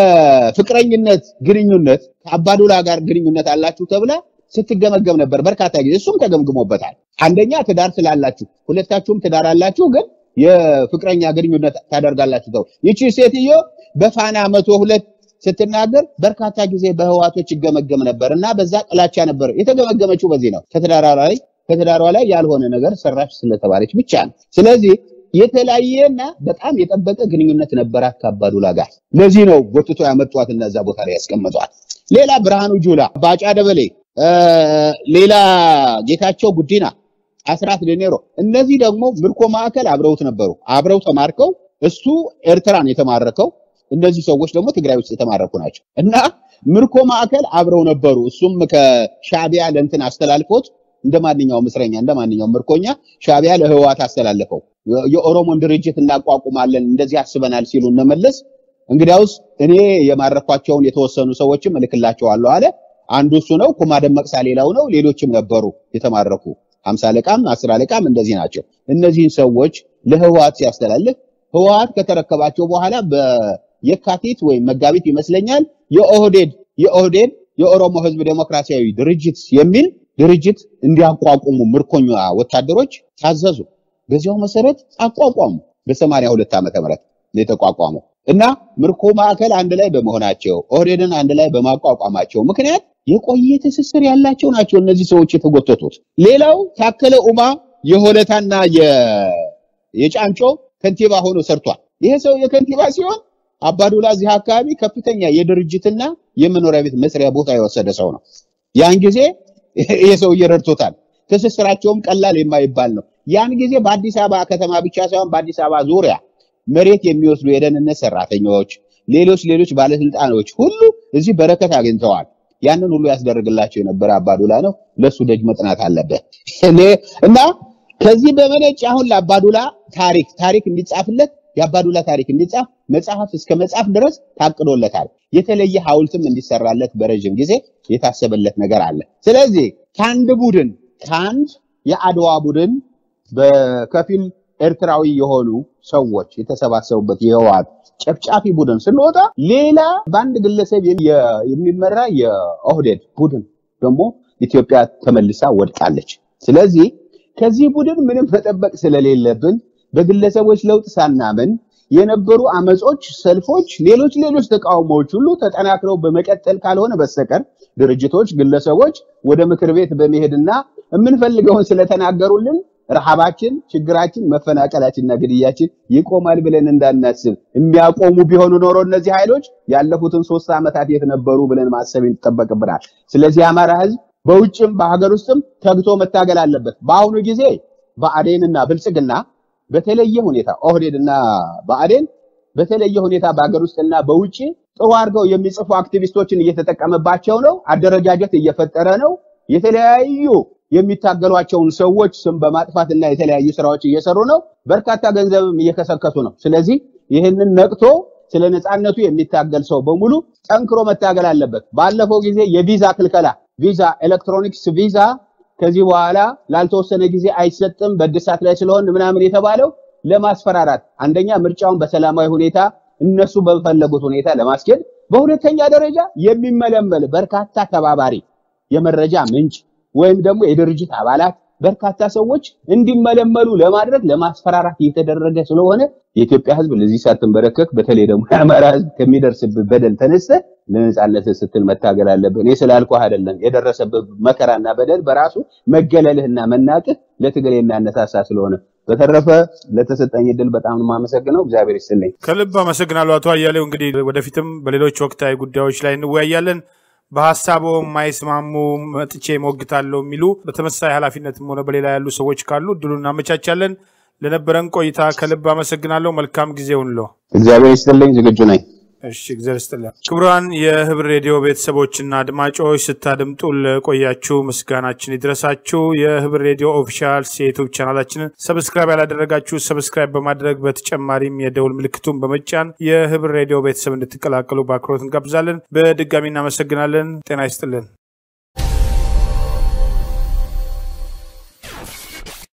በፍቅረኝነት ግንኙነት ከአባዱላ ጋር ግንኙነት አላችሁ ተብላ ስትገመገም ነበር በርካታ ጊዜ። እሱም ተገምግሞበታል። አንደኛ ትዳር ስላላችሁ፣ ሁለታችሁም ትዳር አላችሁ፣ ግን የፍቅረኛ ግንኙነት ታደርጋላችሁ ተብሎ ይቺ ሴትዮ በፋና መቶ ሁለት ስትናገር በርካታ ጊዜ በህዋቶች ይገመገም ነበር እና በዛ ጥላቻ ነበር የተገመገመችው። በዚህ ነው ከትዳሯ ላይ ከትዳሯ ላይ ያልሆነ ነገር ሰራች ስለተባለች ብቻ ነው። ስለዚህ የተለያየና በጣም የጠበቀ ግንኙነት ነበራት ከአባዱላ ጋር። ለዚህ ነው ጎትቶ ያመጧት እና እዛ ቦታ ላይ ያስቀምጧል። ሌላ ብርሃኑ ጁላ፣ ባጫ ደበሌ፣ ሌላ ጌታቸው ጉዲና፣ አስራት ዴኔሮ እነዚህ ደግሞ ምርኮ ማዕከል አብረውት ነበሩ። አብረው ተማርከው እሱ ኤርትራን የተማረከው እነዚህ ሰዎች ደግሞ ትግራይ ውስጥ የተማረኩ ናቸው እና ምርኮ ማዕከል አብረው ነበሩ። እሱም ከሻዕቢያ ለእንትን አስተላልፎት እንደ ማንኛውም እስረኛ እንደ ማንኛውም ምርኮኛ ሻዕቢያ ለህወሓት አስተላለፈው። የኦሮሞን ድርጅት እናቋቁማለን እንደዚህ አስበናል ሲሉ እነመለስ እንግዲያውስ እኔ የማረኳቸውን የተወሰኑ ሰዎችም እልክላቸዋለሁ አለ። አንዱ እሱ ነው። ኩማ ደመቅሳ ሌላው ነው። ሌሎችም ነበሩ የተማረኩ ሀምሳ አለቃም አስር አለቃም እንደዚህ ናቸው። እነዚህን ሰዎች ለህወሓት ሲያስተላልፍ ህወሓት ከተረከባቸው በኋላ በየካቲት ወይም መጋቢት ይመስለኛል የኦህዴድ የኦህዴድ የኦሮሞ ህዝብ ዴሞክራሲያዊ ድርጅት የሚል ድርጅት እንዲያቋቁሙ ምርኮኛ ወታደሮች ታዘዙ። በዚያው መሰረት አቋቋሙ። በሰማንያ ሁለት ዓመተ ምህረት ነው የተቋቋመው እና ምርኮ ማዕከል አንድ ላይ በመሆናቸው ኦህዴድን አንድ ላይ በማቋቋማቸው ምክንያት የቆየ ትስስር ያላቸው ናቸው እነዚህ ሰዎች የተጎተቱት። ሌላው ታከለ ኡማ የሆለታና የጫንጮ ከንቲባ ሆኖ ሰርቷል። ይሄ ሰው የከንቲባ ሲሆን አባዱላ እዚህ አካባቢ ከፍተኛ የድርጅትና የመኖሪያ ቤት መስሪያ ቦታ የወሰደ ሰው ነው። ያን ጊዜ ይሄ ሰው እየረድቶታል። ትስስራቸውም ቀላል የማይባል ነው። ያን ጊዜ በአዲስ አበባ ከተማ ብቻ ሳይሆን በአዲስ አበባ ዙሪያ መሬት የሚወስዱ የደህንነት ሰራተኞች፣ ሌሎች ሌሎች ባለስልጣኖች ሁሉ እዚህ በረከት አግኝተዋል። ያንን ሁሉ ያስደርግላቸው የነበረ አባዱላ ነው። ለሱ ደጅ መጥናት አለበት እና ከዚህ በመነጭ አሁን ለአባዱላ ታሪክ ታሪክ እንዲጻፍለት የአባዱላ ታሪክ እንዲጻፍ መጽሐፍ እስከ መጽሐፍ ድረስ ታቅዶለታል። የተለየ ሐውልትም እንዲሰራለት በረዥም ጊዜ የታሰበለት ነገር አለ። ስለዚህ ከአንድ ቡድን ከአንድ የአድዋ ቡድን በከፊል ኤርትራዊ የሆኑ ሰዎች የተሰባሰቡበት የህወሓት ጨፍጫፊ ቡድን ስንወጣ ሌላ በአንድ ግለሰብ የሚመራ የኦህዴድ ቡድን ደግሞ ኢትዮጵያ ተመልሳ ወድቃለች። ስለዚህ ከዚህ ቡድን ምንም መጠበቅ ስለሌለብን በግለሰቦች ለውጥ ሳናምን የነበሩ አመጾች፣ ሰልፎች፣ ሌሎች ሌሎች ተቃውሞዎች ሁሉ ተጠናክረው በመቀጠል ካልሆነ በስተቀር ድርጅቶች፣ ግለሰቦች ወደ ምክር ቤት በመሄድና የምንፈልገውን ስለተናገሩልን ረሃባችን፣ ችግራችን፣ መፈናቀላችንና ግድያችን ይቆማል ብለን እንዳናስብ የሚያቆሙ ቢሆኑ ኖሮ እነዚህ ኃይሎች ያለፉትን ሶስት ዓመታት የት ነበሩ ብለን ማሰብ ይጠበቅብናል። ስለዚህ የአማራ ህዝብ በውጭም በሀገር ውስጥም ተግቶ መታገል አለበት። በአሁኑ ጊዜ ብአዴንና ብልጽግና በተለየ ሁኔታ ኦህዴድና ብአዴን በተለየ ሁኔታ በሀገር ውስጥና በውጭ ጥሩ አድርገው የሚጽፉ አክቲቪስቶችን እየተጠቀመባቸው ነው። አደረጃጀት እየፈጠረ ነው። የተለያዩ የሚታገሏቸውን ሰዎች ስም በማጥፋትና የተለያዩ ስራዎች እየሰሩ ነው። በርካታ ገንዘብም እየከሰከሱ ነው። ስለዚህ ይህንን ነቅቶ ስለ ነፃነቱ የሚታገል ሰው በሙሉ ጠንክሮ መታገል አለበት። ባለፈው ጊዜ የቪዛ ክልከላ ቪዛ ኤሌክትሮኒክስ ቪዛ ከዚህ በኋላ ላልተወሰነ ጊዜ አይሰጥም በእድሳት ላይ ስለሆን ምናምን የተባለው ለማስፈራራት አንደኛ ምርጫውን በሰላማዊ ሁኔታ እነሱ በፈለጉት ሁኔታ ለማስኬድ፣ በሁለተኛ ደረጃ የሚመለመል በርካታ ተባባሪ የመረጃ ምንጭ ወይም ደግሞ የድርጅት አባላት በርካታ ሰዎች እንዲመለመሉ ለማድረግ ለማስፈራራት እየተደረገ ስለሆነ የኢትዮጵያ ሕዝብ ለዚህ ሳትንበረከክ በተለይ ደግሞ የአማራ ሕዝብ ከሚደርስብህ በደል ተነስተህ ለነጻነት ስትል መታገል አለብህ። እኔ ስላልኩህ አይደለም። የደረሰብህ መከራና በደል በራሱ መገለልህና መናቅህ ለትግል የሚያነሳሳ ስለሆነ በተረፈ ለተሰጠኝ እድል በጣም ነው የማመሰግነው። እግዚአብሔር ይስጥልኝ። ከልብ አመሰግናለሁ አቶ አያሌው። እንግዲህ ወደፊትም በሌሎች ወቅታዊ ጉዳዮች ላይ እንወያያለን። በሀሳቦ የማይስማሙ መጥቼ ሞግታለሁ የሚሉ በተመሳሳይ ኃላፊነትም ሆነ በሌላ ያሉ ሰዎች ካሉ እድሉን እናመቻቻለን። ለነበረን ቆይታ ከልብ አመሰግናለሁ። መልካም ጊዜ ሁንሎ። እግዚአብሔር ይስጥልኝ። ዝግጁ ነኝ። እሺ እግዚአብሔር ይስጥልን። ክቡራን የህብር ሬዲዮ ቤተሰቦችና አድማጮች ስታደምጡ ለቆያችሁ ምስጋናችን ይድረሳችሁ። የህብር ሬዲዮ ኦፊሻል የዩቱብ ቻናላችንን ሰብስክራይብ ያላደረጋችሁ ሰብስክራይብ በማድረግ በተጨማሪም የደውል ምልክቱን በመጫን የህብር ሬዲዮ ቤተሰብ እንድትቀላቀሉ በአክብሮት እንጋብዛለን። በድጋሚ እናመሰግናለን። ጤና ይስጥልን።